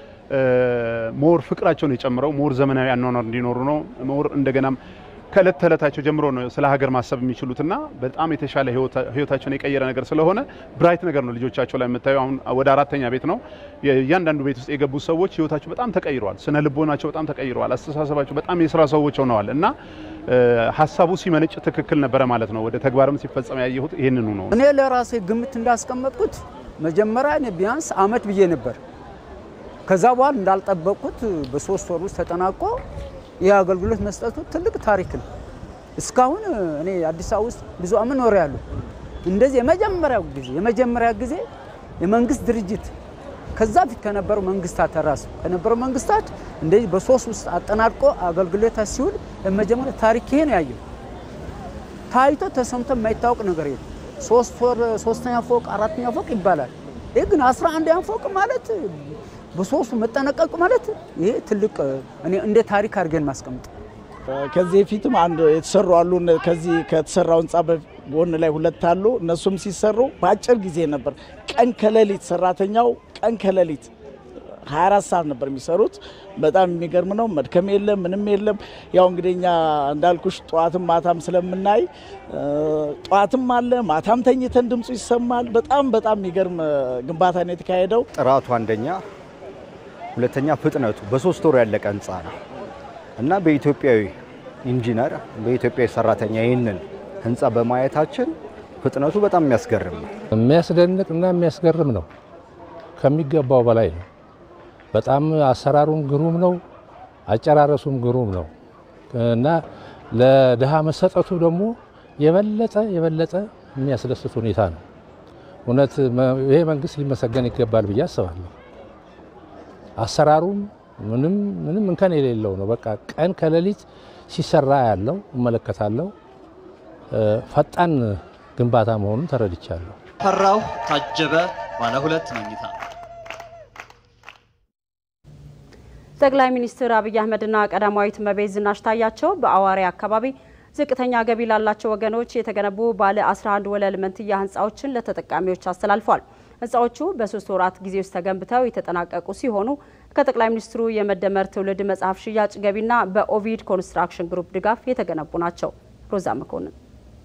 ሞር ፍቅራቸውን የጨምረው ሞር ዘመናዊ አኗኗር እንዲኖሩ ነው። ሞር እንደገናም ከእለት ተዕለታቸው ጀምሮ ነው ስለ ሀገር ማሰብ የሚችሉትና በጣም የተሻለ ህይወታቸውን የቀየረ ነገር ስለሆነ ብራይት ነገር ነው ልጆቻቸው ላይ የምታየው። አሁን ወደ አራተኛ ቤት ነው። እያንዳንዱ ቤት ውስጥ የገቡ ሰዎች ህይወታቸው በጣም ተቀይረዋል። ስነ ልቦናቸው በጣም ተቀይረዋል። አስተሳሰባቸው በጣም የስራ ሰዎች ሆነዋል እና ሀሳቡ ሲመነጭ ትክክል ነበረ ማለት ነው። ወደ ተግባርም ሲፈጸም ያየሁት ይህንኑ ነው። እኔ ለራሴ ግምት እንዳስቀመጥኩት መጀመሪያ ቢያንስ አመት ብዬ ነበር። ከዛ በኋላ እንዳልጠበቅኩት በሶስት ወር ውስጥ ተጠናቆ ይህ አገልግሎት መስጠቱ ትልቅ ታሪክ ነው። እስካሁን እኔ አዲስ አበባ ውስጥ ብዙ አመት ኖሬያለሁ። እንደዚህ የመጀመሪያው ጊዜ የመጀመሪያ ጊዜ የመንግስት ድርጅት ከዛ ፊት ከነበሩ መንግስታት ራሱ ከነበሩ መንግስታት እንደዚህ በሶስት ውስጥ አጠናቅቆ አገልግሎት ሲውል የመጀመሪያ ታሪክ ይሄ ነው ያየው። ታይቶ ተሰምቶ የማይታወቅ ነገር የለም። ሶስት ወር ሶስተኛ ፎቅ አራተኛ ፎቅ ይባላል። ይህ ግን አስራ አንደኛ ፎቅ ማለት በሶስቱ መጠነቀቅ ማለት ይሄ ትልቅ እኔ እንደ ታሪክ አድርገን ማስቀመጥ ከዚህ በፊትም አንድ የተሰሩ አሉ። ከዚህ ከተሰራው ህንፃ ጎን ላይ ሁለት አሉ። እነሱም ሲሰሩ በአጭር ጊዜ ነበር። ቀን ከሌሊት ሰራተኛው ቀን ከሌሊት 24 ሰዓት ነበር የሚሰሩት። በጣም የሚገርም ነው። መድከም የለም ምንም የለም። ያው እንግዲህ እኛ እንዳልኩሽ ጠዋትም ማታም ስለምናይ ጠዋትም አለ ማታም ተኝተን ድምፁ ይሰማል። በጣም በጣም የሚገርም ግንባታ ነው የተካሄደው። ጥራቱ አንደኛ፣ ሁለተኛ ፍጥነቱ በሶስት ወር ያለቀ ህንፃ ነው እና በኢትዮጵያዊ ኢንጂነር በኢትዮጵያዊ ሰራተኛ ይህንን ህንፃ በማየታችን ፍጥነቱ በጣም የሚያስገርም ነው። የሚያስደንቅ እና የሚያስገርም ነው። ከሚገባው በላይ ነው። በጣም አሰራሩም ግሩም ነው። አጨራረሱም ግሩም ነው እና ለድሃ መሰጠቱ ደግሞ የበለጠ የበለጠ የሚያስደስት ሁኔታ ነው። እውነት ይሄ መንግስት ሊመሰገን ይገባል ብዬ አስባለሁ። አሰራሩም ምንም ምንም እንከን የሌለው ነው። በቃ ቀን ከሌሊት ሲሰራ ያለው እመለከታለሁ። ፈጣን ግንባታ መሆኑን ተረድቻለሁ። ፈራው ታጀበ ባለ ሁለት መኝታ ጠቅላይ ሚኒስትር አብይ አህመድና ቀዳማዊት እመቤት ዝናሽ ታያቸው በአዋሬ አካባቢ ዝቅተኛ ገቢ ላላቸው ወገኖች የተገነቡ ባለ 11 ወለል መንትያ ህንፃዎችን ለተጠቃሚዎች አስተላልፏል። ህንፃዎቹ በሶስት ወራት ጊዜ ውስጥ ተገንብተው የተጠናቀቁ ሲሆኑ ከጠቅላይ ሚኒስትሩ የመደመር ትውልድ መጽሐፍ ሽያጭ ገቢና በኦቪድ ኮንስትራክሽን ግሩፕ ድጋፍ የተገነቡ ናቸው። ሮዛ መኮንን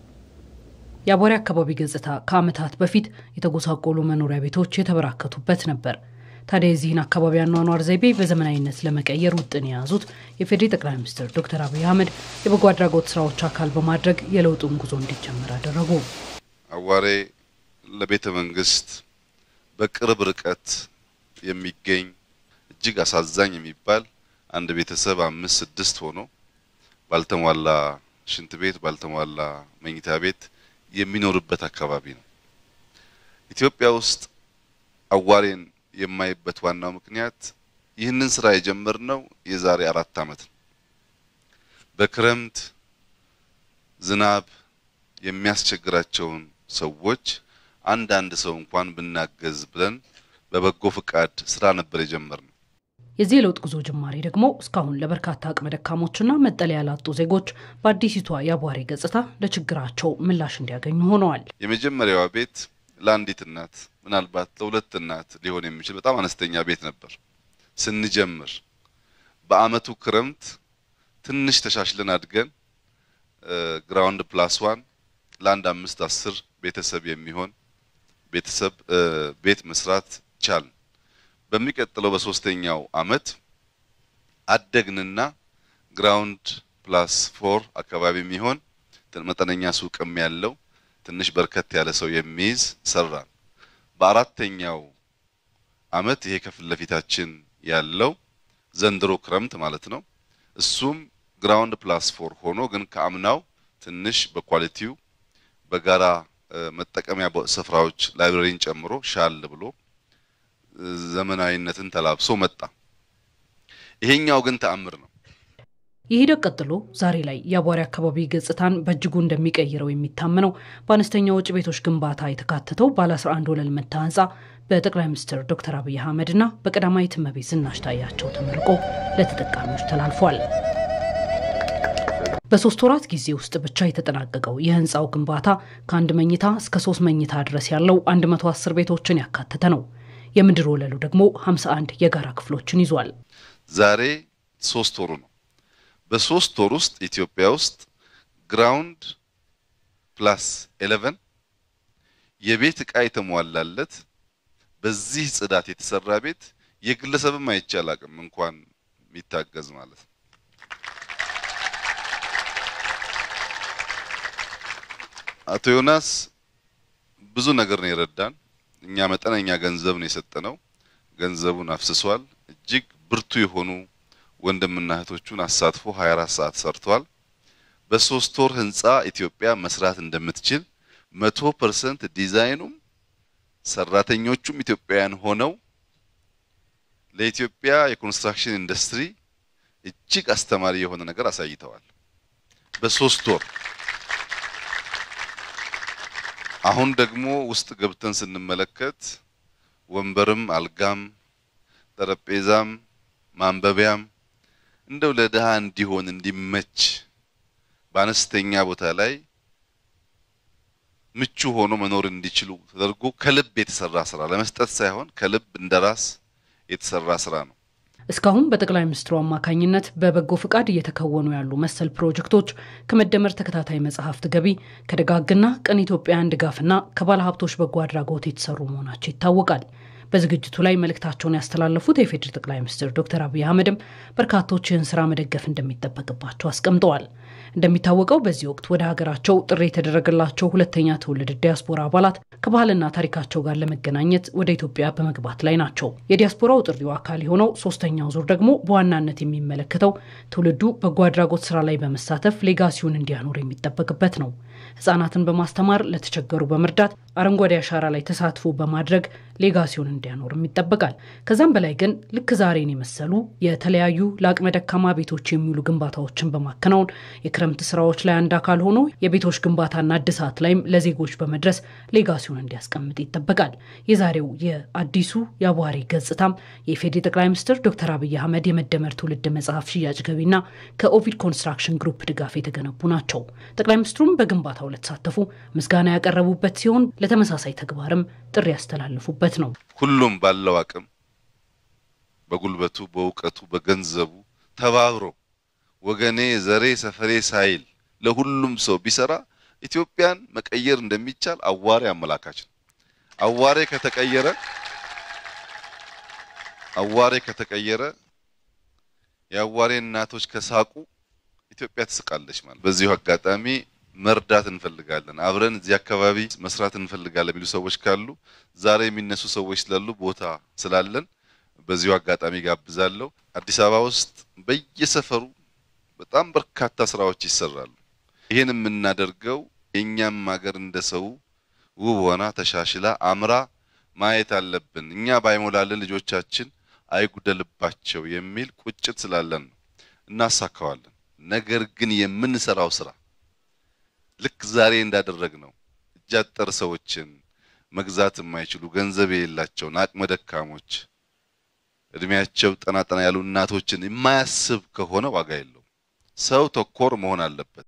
የአቧሬ አካባቢ ገጽታ ከዓመታት በፊት የተጎሳቆሉ መኖሪያ ቤቶች የተበራከቱበት ነበር። ታዲያ የዚህን አካባቢ አኗኗር ዘይቤ በዘመናዊነት ለመቀየር ውጥን የያዙት የፌዴሪ ጠቅላይ ሚኒስትር ዶክተር አብይ አህመድ የበጎ አድራጎት ስራዎች አካል በማድረግ የለውጡን ጉዞ እንዲጀመር አደረጉ። አዋሬ ለቤተ መንግስት በቅርብ ርቀት የሚገኝ እጅግ አሳዛኝ የሚባል አንድ ቤተሰብ አምስት ስድስት ሆኖ ባልተሟላ ሽንት ቤት ባልተሟላ መኝታ ቤት የሚኖርበት አካባቢ ነው። ኢትዮጵያ ውስጥ አዋሬን የማይበት ዋናው ምክንያት ይህንን ስራ የጀመርነው የዛሬ አራት ዓመት ነው። በክረምት ዝናብ የሚያስቸግራቸውን ሰዎች አንዳንድ ሰው እንኳን ብናገዝ ብለን በበጎ ፍቃድ ስራ ነበር የጀመርነው። የዚህ የለውጥ ጉዞ ጅማሬ ደግሞ እስካሁን ለበርካታ አቅመ ደካሞችና መጠለያ ላጡ ዜጎች በአዲሲቷ የአቧሬ ገጽታ ለችግራቸው ምላሽ እንዲያገኙ ሆነዋል። የመጀመሪያዋ ቤት ለአንዲት እናት ምናልባት ለሁለት እናት ሊሆን የሚችል በጣም አነስተኛ ቤት ነበር ስንጀምር። በአመቱ ክረምት ትንሽ ተሻሽለን አድገን ግራውንድ ፕላስ ዋን ለአንድ አምስት አስር ቤተሰብ የሚሆን ቤተሰብ ቤት መስራት ቻልን። በሚቀጥለው በሶስተኛው አመት አደግንና ግራውንድ ፕላስ ፎር አካባቢ የሚሆን መጠነኛ ሱቅም ያለው ትንሽ በርከት ያለ ሰው የሚይዝ ሰራን። በአራተኛው አመት ይሄ ከፊት ለፊታችን ያለው ዘንድሮ ክረምት ማለት ነው። እሱም ግራውንድ ፕላስ ፎር ሆኖ ግን ከአምናው ትንሽ በኳሊቲው በጋራ መጠቀሚያ ስፍራዎች ላይብረሪን ጨምሮ ሻል ብሎ ዘመናዊነትን ተላብሶ መጣ። ይሄኛው ግን ተአምር ነው። ይህ ሂደት ቀጥሎ ዛሬ ላይ የአቧሬ አካባቢ ገጽታን በእጅጉ እንደሚቀይረው የሚታመነው በአነስተኛ ወጪ ቤቶች ግንባታ የተካተተው ባለ 11 ወለል መታ ህንፃ በጠቅላይ ሚኒስትር ዶክተር አብይ አህመድና በቀዳማዊት እመቤት ዝናሽ ታያቸው ተመርቆ ለተጠቃሚዎች ተላልፏል። በሶስት ወራት ጊዜ ውስጥ ብቻ የተጠናቀቀው የህንፃው ግንባታ ከአንድ መኝታ እስከ ሶስት መኝታ ድረስ ያለው 110 ቤቶችን ያካተተ ነው። የምድር ወለሉ ደግሞ 51 የጋራ ክፍሎችን ይዟል። ዛሬ ሶስት ወሩ ነው። በሶስት ወር ውስጥ ኢትዮጵያ ውስጥ ግራውንድ ፕላስ 11 የቤት ዕቃ የተሟላለት በዚህ ጽዳት የተሰራ ቤት የግለሰብም አይቻል አቅም እንኳን የሚታገዝ ማለት ነው። አቶ ዮናስ ብዙ ነገር ነው የረዳን። እኛ መጠነኛ ገንዘብ ነው የሰጠነው። ገንዘቡን አፍስሷል። እጅግ ብርቱ የሆኑ ወንድምና እህቶቹን አሳትፎ 24 ሰዓት ሰርቷል። በሶስት ወር ህንፃ ኢትዮጵያ መስራት እንደምትችል መቶ ፐርሰንት ዲዛይኑም ሰራተኞቹም ኢትዮጵያውያን ሆነው ለኢትዮጵያ የኮንስትራክሽን ኢንዱስትሪ እጅግ አስተማሪ የሆነ ነገር አሳይተዋል። በሶስት ወር አሁን ደግሞ ውስጥ ገብተን ስንመለከት ወንበርም፣ አልጋም፣ ጠረጴዛም፣ ማንበቢያም እንደው ለድሃ እንዲሆን እንዲመች በአነስተኛ ቦታ ላይ ምቹ ሆኖ መኖር እንዲችሉ ተደርጎ ከልብ የተሰራ ስራ ለመስጠት ሳይሆን ከልብ እንደራስ የተሰራ ስራ ነው። እስካሁን በጠቅላይ ሚኒስትሩ አማካኝነት በበጎ ፍቃድ እየተከወኑ ያሉ መሰል ፕሮጀክቶች ከመደመር ተከታታይ መጽሐፍት ገቢ ከደጋግና ቅን ኢትዮጵያውያን ድጋፍና ከባለ ሀብቶች በጎ አድራጎት የተሰሩ መሆናቸው ይታወቃል። በዝግጅቱ ላይ መልእክታቸውን ያስተላለፉት የፌዴሪ ጠቅላይ ሚኒስትር ዶክተር አብይ አህመድም በርካቶች ይህን ስራ መደገፍ እንደሚጠበቅባቸው አስቀምጠዋል። እንደሚታወቀው በዚህ ወቅት ወደ ሀገራቸው ጥሪ የተደረገላቸው ሁለተኛ ትውልድ ዲያስፖራ አባላት ከባህልና ታሪካቸው ጋር ለመገናኘት ወደ ኢትዮጵያ በመግባት ላይ ናቸው። የዲያስፖራው ጥሪው አካል የሆነው ሶስተኛው ዙር ደግሞ በዋናነት የሚመለከተው ትውልዱ በጎ አድራጎት ስራ ላይ በመሳተፍ ሌጋሲውን እንዲያኖር የሚጠበቅበት ነው። ህጻናትን በማስተማር ለተቸገሩ በመርዳት አረንጓዴ አሻራ ላይ ተሳትፎ በማድረግ ሌጋሲውን እንዲያኖርም ይጠበቃል። ከዛም በላይ ግን ልክ ዛሬን የመሰሉ የተለያዩ ለአቅመ ደካማ ቤቶች የሚውሉ ግንባታዎችን በማከናወን የክረምት ስራዎች ላይ አንድ አካል ሆኖ የቤቶች ግንባታና እድሳት ላይም ለዜጎች በመድረስ ሌጋሲውን እንዲያስቀምጥ ይጠበቃል። የዛሬው የአዲሱ የአቧሬ ገጽታም የኢፌዴሪ ጠቅላይ ሚኒስትር ዶክተር አብይ አህመድ የመደመር ትውልድ መጽሐፍ ሽያጭ ገቢና ከኦቪድ ኮንስትራክሽን ግሩፕ ድጋፍ የተገነቡ ናቸው። ጠቅላይ ሚኒስትሩም በግንባታው ለተሳተፉ ምስጋና ያቀረቡበት ሲሆን ለተመሳሳይ ተግባርም ጥሪ ያስተላልፉበት ነው። ሁሉም ባለው አቅም በጉልበቱ፣ በእውቀቱ፣ በገንዘቡ ተባብሮ ወገኔ፣ ዘሬ፣ ሰፈሬ ሳይል ለሁሉም ሰው ቢሰራ ኢትዮጵያን መቀየር እንደሚቻል አዋሬ አመላካች ነው። አዋሬ ከተቀየረ አዋሬ ከተቀየረ የአዋሬ እናቶች ከሳቁ ኢትዮጵያ ትስቃለች ማለት። በዚሁ አጋጣሚ መርዳት እንፈልጋለን፣ አብረን እዚህ አካባቢ መስራት እንፈልጋለን የሚሉ ሰዎች ካሉ ዛሬ የሚነሱ ሰዎች ስላሉ ቦታ ስላለን በዚሁ አጋጣሚ ጋብዛለሁ። አዲስ አበባ ውስጥ በየሰፈሩ በጣም በርካታ ስራዎች ይሰራሉ። ይህን የምናደርገው የእኛም ሀገር እንደ ሰው ውብ ሆና ተሻሽላ አምራ ማየት አለብን። እኛ ባይሞላልን ልጆቻችን አይጉደልባቸው የሚል ቁጭት ስላለን ነው። እናሳካዋለን። ነገር ግን የምንሰራው ስራ ልክ ዛሬ እንዳደረግ ነው እጅ አጠር ሰዎችን መግዛት የማይችሉ ገንዘብ የሌላቸውን አቅመ ደካሞች እድሜያቸው ጠና ጠና ያሉ እናቶችን የማያስብ ከሆነ ዋጋ የለውም። ሰው ተኮር መሆን አለበት።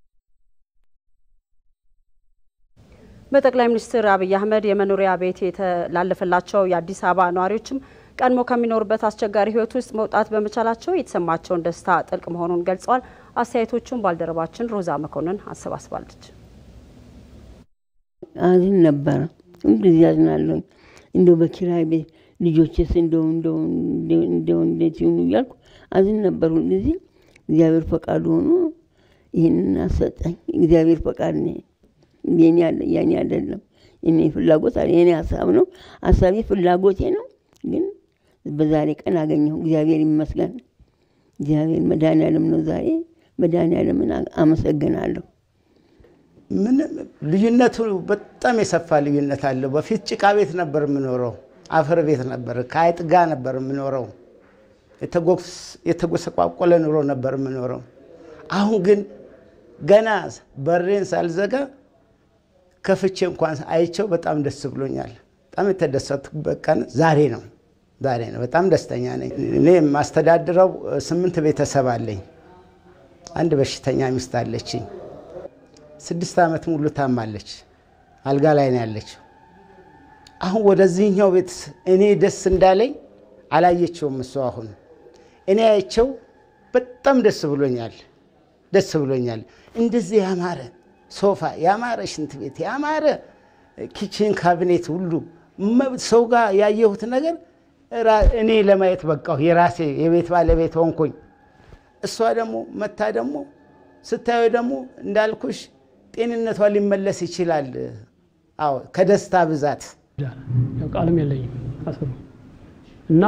በጠቅላይ ሚኒስትር አብይ አህመድ የመኖሪያ ቤት የተላለፈላቸው የአዲስ አበባ ነዋሪዎችም ቀድሞ ከሚኖሩበት አስቸጋሪ ሕይወት ውስጥ መውጣት በመቻላቸው የተሰማቸውን ደስታ ጥልቅ መሆኑን ገልጸዋል። አስተያየቶቹን ባልደረባችን ሮዛ መኮንን አሰባስባለች። አዝን ነበረ ሁልጊዜ አዝናለሁኝ። እንደው በኪራይ ቤት ልጆችስ እንደው እንደው እንደው እንዴት ይሁኑ እያልኩ አዝን ነበር ሁልጊዜ። እግዚአብሔር ፈቃዱ ሆኖ ይህንን አሰጠኝ። እግዚአብሔር ፈቃድ ነው፣ የኔ ያኔ አይደለም። የኔ ፍላጎት የኔ ሀሳብ ነው፣ ሀሳቤ ፍላጎቴ ነው። ግን በዛሬ ቀን አገኘሁ። እግዚአብሔር ይመስገን። እግዚአብሔር መድኃኒዓለም ነው ዛሬ መድኃኒዓለምን አመሰግናለሁ። ምን ልዩነቱ በጣም የሰፋ ልዩነት አለው። በፊት ጭቃ ቤት ነበር የምኖረው፣ አፈር ቤት ነበር፣ ከአይጥ ጋር ነበር የምኖረው፣ የተጎሰቋቆለ ኑሮ ነበር የምኖረው። አሁን ግን ገና በሬን ሳልዘጋ ከፍቼ እንኳን አይቸው በጣም ደስ ብሎኛል። በጣም የተደሰትኩበት ቀን ዛሬ ነው። ዛሬ ነው። በጣም ደስተኛ ነኝ። እኔ የማስተዳድረው ስምንት ቤተሰብ አለኝ። አንድ በሽተኛ ሚስት አለችኝ። ስድስት ዓመት ሙሉ ታማለች። አልጋ ላይ ነው ያለችው። አሁን ወደዚህኛው ቤት እኔ ደስ እንዳለኝ አላየችውም እሱ። አሁን እኔ አይቸው በጣም ደስ ብሎኛል። ደስ ብሎኛል። እንደዚህ ያማረ ሶፋ፣ ያማረ ሽንት ቤት፣ ያማረ ኪችን ካቢኔት ሁሉ ሰው ጋር ያየሁት ነገር እኔ ለማየት በቃሁ። የራሴ የቤት ባለቤት ሆንኩኝ። እሷ ደግሞ መታ ደግሞ ስታዩ ደግሞ እንዳልኩሽ ጤንነቷ ሊመለስ ይችላል። አዎ ከደስታ ብዛት ቃልም የለኝም አስሩ እና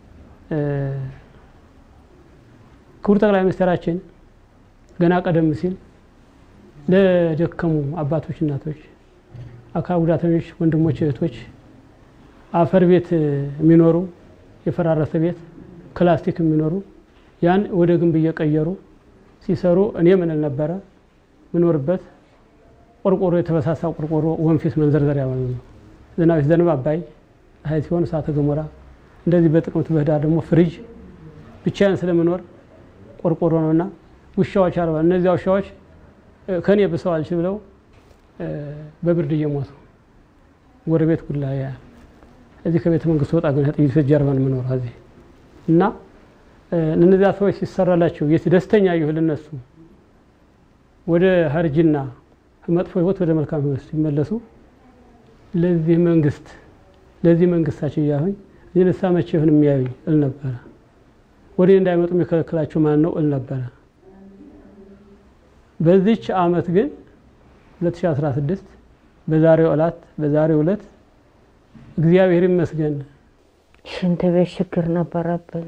ክቡር ጠቅላይ ሚኒስትራችን ገና ቀደም ሲል ለደከሙ አባቶች፣ እናቶች፣ አካል ጉዳተኞች ወንድሞች፣ እህቶች አፈር ቤት የሚኖሩ የፈራረሰ ቤት ክላስቲክ የሚኖሩ ያን ወደ ግንብ እየቀየሩ ሲሰሩ እኔ ምን ነበረ ምኖርበት ቆርቆሮ የተበሳሳ ቆርቆሮ ወንፊት መንዘርዘሪያ ማለት ነው። ዝናብ ሲዘንብ አባይ፣ ፀሐይ ሲሆን እሳተ ገሞራ፣ እንደዚህ በጥቅምት በህዳር ደግሞ ፍሪጅ ብቻዬን ስለምኖር ቆርቆሮ ነውና ውሻዎች አርባ እነዚያ ውሻዎች ከኔ ብሰው አልችል ብለው በብርድ እየሞቱ ጎረቤት ጉላ ያያል። እዚህ ከቤተ መንግስት ወጣ ግን ጥይት ጀርባ ነው የምኖረው እዚህ እና እነዚያ ሰዎች ሲሰራላቸው የት ደስተኛ ይሁ ልነሱ ወደ ሀርጅና መጥፎ ህይወት ወደ መልካም ህይወት ሲመለሱ ለዚህ መንግስት ለዚህ መንግስታቸው እያሁኝ እዚህ ንሳ መቼ ይሁን የሚያዩኝ እል ነበረ። ወደ እንዳይመጡ የሚከለክላቸው ማን ነው እል ነበረ። በዚች አመት ግን 2016 በዛሬው ዕለት በዛሬው ዕለት እግዚአብሔር ይመስገን ሽንት ቤት ችግር ነበረብን።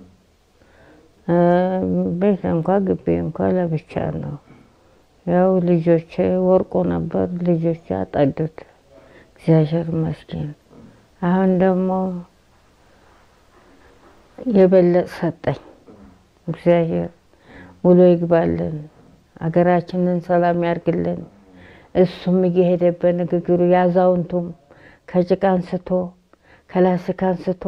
ቤት እንኳ ግቢ እንኳ ለብቻ ነው። ያው ልጆች ወርቆ ነበር፣ ልጆች አጠዱት። እግዚአብሔር ይመስገን። አሁን ደግሞ የበለጥ ሰጠኝ። እግዚአብሔር ውሎ ይግባልን፣ አገራችንን ሰላም ያርግልን። እሱም እየሄደበት ንግግሩ ያዛውንቱም ከጭቃ አንስቶ ከላስቲክ አንስቶ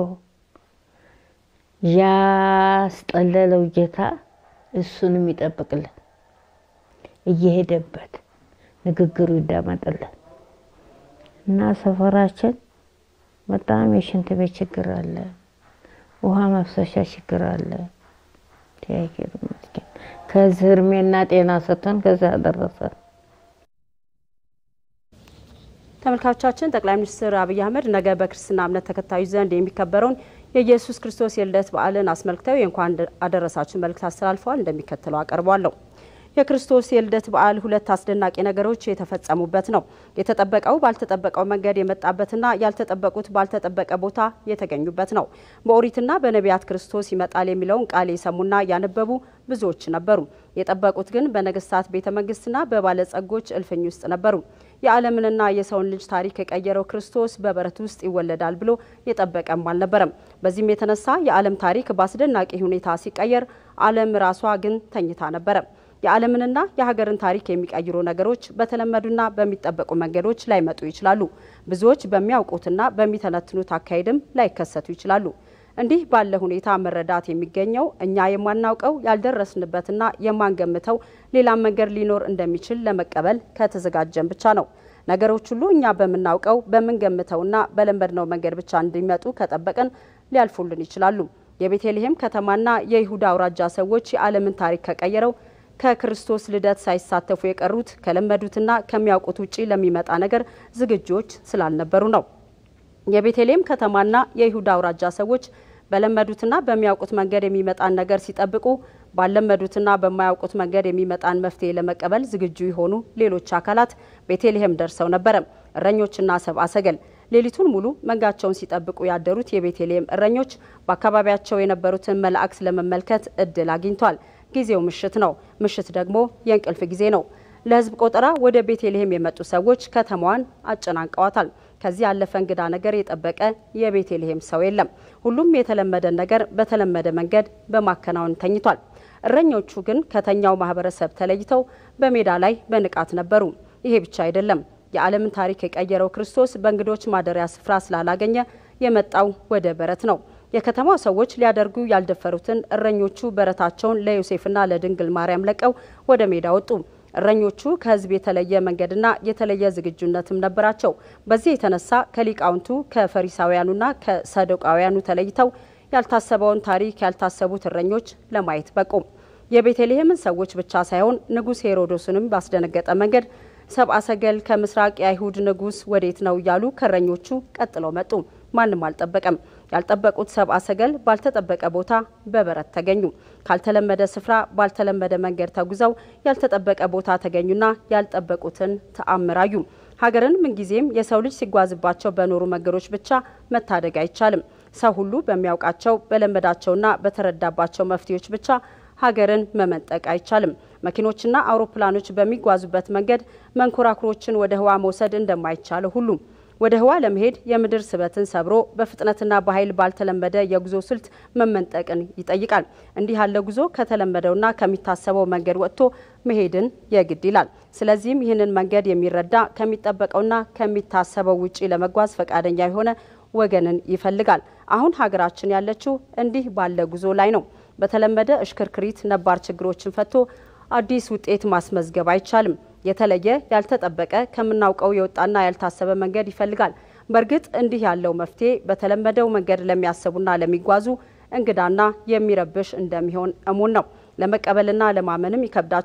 ያስጠለለው ጌታ እሱንም ይጠብቅልን፣ እየሄደበት ንግግሩ ይዳመጥልን እና ሰፈራችን በጣም የሽንት ቤት ችግር አለ፣ ውሃ መፍሰሻ ችግር አለ። እግዚአብሔር ይመስገን። ከዚህ እድሜና ጤና ሰጥቶን ከዚህ አደረሰን። ተመልካቾቻችን ጠቅላይ ሚኒስትር አብይ አህመድ ነገ በክርስትና እምነት ተከታዮች ዘንድ የሚከበረውን የኢየሱስ ክርስቶስ የልደት በዓልን አስመልክተው የእንኳን አደረሳችሁ መልእክት አስተላልፈዋል። እንደሚከተለው አቀርቧለሁ። የክርስቶስ የልደት በዓል ሁለት አስደናቂ ነገሮች የተፈጸሙበት ነው። የተጠበቀው ባልተጠበቀው መንገድ የመጣበትና ያልተጠበቁት ባልተጠበቀ ቦታ የተገኙበት ነው። በኦሪትና በነቢያት ክርስቶስ ይመጣል የሚለውን ቃል የሰሙና ያነበቡ ብዙዎች ነበሩ። የጠበቁት ግን በነገስታት ቤተ መንግስትና በባለጸጎች እልፍኝ ውስጥ ነበሩ። የዓለምንና የሰውን ልጅ ታሪክ የቀየረው ክርስቶስ በበረት ውስጥ ይወለዳል ብሎ የጠበቀም አልነበረም። በዚህም የተነሳ የዓለም ታሪክ በአስደናቂ ሁኔታ ሲቀየር፣ ዓለም ራሷ ግን ተኝታ ነበረ። የዓለምንና የሀገርን ታሪክ የሚቀይሩ ነገሮች በተለመዱና በሚጠበቁ መንገዶች ላይመጡ ይችላሉ። ብዙዎች በሚያውቁትና በሚተነትኑት አካሄድም ላይከሰቱ ይችላሉ። እንዲህ ባለ ሁኔታ መረዳት የሚገኘው እኛ የማናውቀው ያልደረስንበትና የማንገምተው ሌላም መንገድ ሊኖር እንደሚችል ለመቀበል ከተዘጋጀን ብቻ ነው። ነገሮች ሁሉ እኛ በምናውቀው በምንገምተውና በለመድነው መንገድ ብቻ እንዲመጡ ከጠበቅን ሊያልፉልን ይችላሉ። የቤተልሔም ከተማና የይሁዳ አውራጃ ሰዎች የዓለምን ታሪክ ከቀየረው ከክርስቶስ ልደት ሳይሳተፉ የቀሩት ከለመዱትና ከሚያውቁት ውጪ ለሚመጣ ነገር ዝግጆች ስላልነበሩ ነው። የቤተልሔም ከተማና የይሁዳ አውራጃ ሰዎች በለመዱትና በሚያውቁት መንገድ የሚመጣን ነገር ሲጠብቁ ባለመዱትና በማያውቁት መንገድ የሚመጣን መፍትሄ ለመቀበል ዝግጁ የሆኑ ሌሎች አካላት ቤተልሔም ደርሰው ነበረ። እረኞችና ሰብአ ሰገል ሌሊቱን ሙሉ መንጋቸውን ሲጠብቁ ያደሩት የቤተልሔም እረኞች በአካባቢያቸው የነበሩትን መላእክት ለመመልከት እድል አግኝቷል። ጊዜው ምሽት ነው። ምሽት ደግሞ የእንቅልፍ ጊዜ ነው። ለሕዝብ ቆጠራ ወደ ቤተልሔም የመጡ ሰዎች ከተማዋን አጨናንቀዋታል። ከዚህ ያለፈ እንግዳ ነገር የጠበቀ የቤተልሔም ሰው የለም። ሁሉም የተለመደን ነገር በተለመደ መንገድ በማከናወን ተኝቷል። እረኞቹ ግን ከተኛው ማህበረሰብ ተለይተው በሜዳ ላይ በንቃት ነበሩ። ይሄ ብቻ አይደለም። የዓለምን ታሪክ የቀየረው ክርስቶስ በእንግዶች ማደሪያ ስፍራ ስላላገኘ የመጣው ወደ በረት ነው። የከተማው ሰዎች ሊያደርጉ ያልደፈሩትን እረኞቹ በረታቸውን ለዮሴፍና ለድንግል ማርያም ለቀው ወደ ሜዳ ወጡ። እረኞቹ ከህዝብ የተለየ መንገድና የተለየ ዝግጁነትም ነበራቸው። በዚህ የተነሳ ከሊቃውንቱ ከፈሪሳውያኑና ከሰዶቃውያኑ ተለይተው ያልታሰበውን ታሪክ ያልታሰቡት እረኞች ለማየት በቁ። የቤተልሔምን ሰዎች ብቻ ሳይሆን ንጉሥ ሄሮዶስንም ባስደነገጠ መንገድ ሰብአ ሰገል ከምስራቅ የአይሁድ ንጉሥ ወዴት ነው እያሉ ከእረኞቹ ቀጥለው መጡ። ማንም አልጠበቀም። ያልጠበቁት ሰብአ ሰገል ባልተጠበቀ ቦታ በበረት ተገኙ። ካልተለመደ ስፍራ ባልተለመደ መንገድ ተጉዘው ያልተጠበቀ ቦታ ተገኙና ያልጠበቁትን ተአምራዩ። ሀገርን ምንጊዜም የሰው ልጅ ሲጓዝባቸው በኖሩ መንገዶች ብቻ መታደግ አይቻልም። ሰው ሁሉ በሚያውቃቸው በለመዳቸውና በተረዳባቸው መፍትሄዎች ብቻ ሀገርን መመንጠቅ አይቻልም። መኪኖችና አውሮፕላኖች በሚጓዙበት መንገድ መንኮራኩሮችን ወደ ህዋ መውሰድ እንደማይቻለው ሁሉ ወደ ህዋ ለመሄድ የምድር ስበትን ሰብሮ በፍጥነትና በኃይል ባልተለመደ የጉዞ ስልት መመንጠቅን ይጠይቃል። እንዲህ ያለ ጉዞ ከተለመደውና ከሚታሰበው መንገድ ወጥቶ መሄድን የግድ ይላል። ስለዚህም ይህንን መንገድ የሚረዳ ከሚጠበቀውና ከሚታሰበው ውጪ ለመጓዝ ፈቃደኛ የሆነ ወገንን ይፈልጋል። አሁን ሀገራችን ያለችው እንዲህ ባለ ጉዞ ላይ ነው። በተለመደ እሽክርክሪት ነባር ችግሮችን ፈቶ አዲስ ውጤት ማስመዝገብ አይቻልም። የተለየ ያልተጠበቀ ከምናውቀው የወጣና ያልታሰበ መንገድ ይፈልጋል። በእርግጥ እንዲህ ያለው መፍትሄ በተለመደው መንገድ ለሚያስቡና ለሚጓዙ እንግዳና የሚረብሽ እንደሚሆን እሙን ነው። ለመቀበልና ለማመንም ይከብዳቸዋል።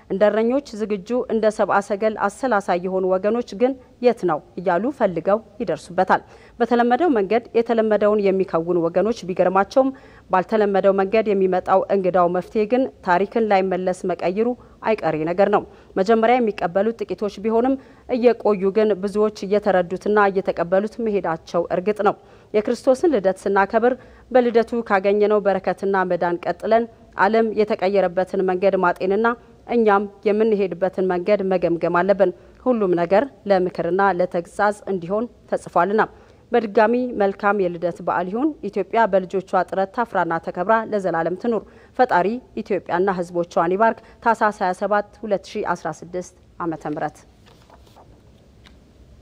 እንደ እረኞች ዝግጁ፣ እንደ ሰብአ ሰገል አሰላሳይ የሆኑ ወገኖች ግን የት ነው እያሉ ፈልገው ይደርሱበታል። በተለመደው መንገድ የተለመደውን የሚከውኑ ወገኖች ቢገርማቸውም ባልተለመደው መንገድ የሚመጣው እንግዳው መፍትሄ ግን ታሪክን ላይመለስ መቀየሩ አይቀሬ ነገር ነው። መጀመሪያ የሚቀበሉት ጥቂቶች ቢሆንም እየቆዩ ግን ብዙዎች እየተረዱትና እየተቀበሉት መሄዳቸው እርግጥ ነው። የክርስቶስን ልደት ስናከብር በልደቱ ካገኘነው በረከትና መዳን ቀጥለን ዓለም የተቀየረበትን መንገድ ማጤንና እኛም የምንሄድበትን መንገድ መገምገም አለብን። ሁሉም ነገር ለምክርና ለተግሳጽ እንዲሆን ተጽፏልና። በድጋሚ መልካም የልደት በዓል ይሁን። ኢትዮጵያ በልጆቿ ጥረት ታፍራና ተከብራ ለዘላለም ትኑር። ፈጣሪ ኢትዮጵያና ሕዝቦቿን ይባርክ። ታህሳስ 27 2016 ዓመተ ምህረት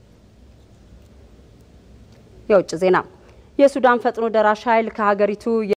የውጭ ዜና የሱዳን ፈጥኖ ደራሽ ኃይል ከሀገሪቱ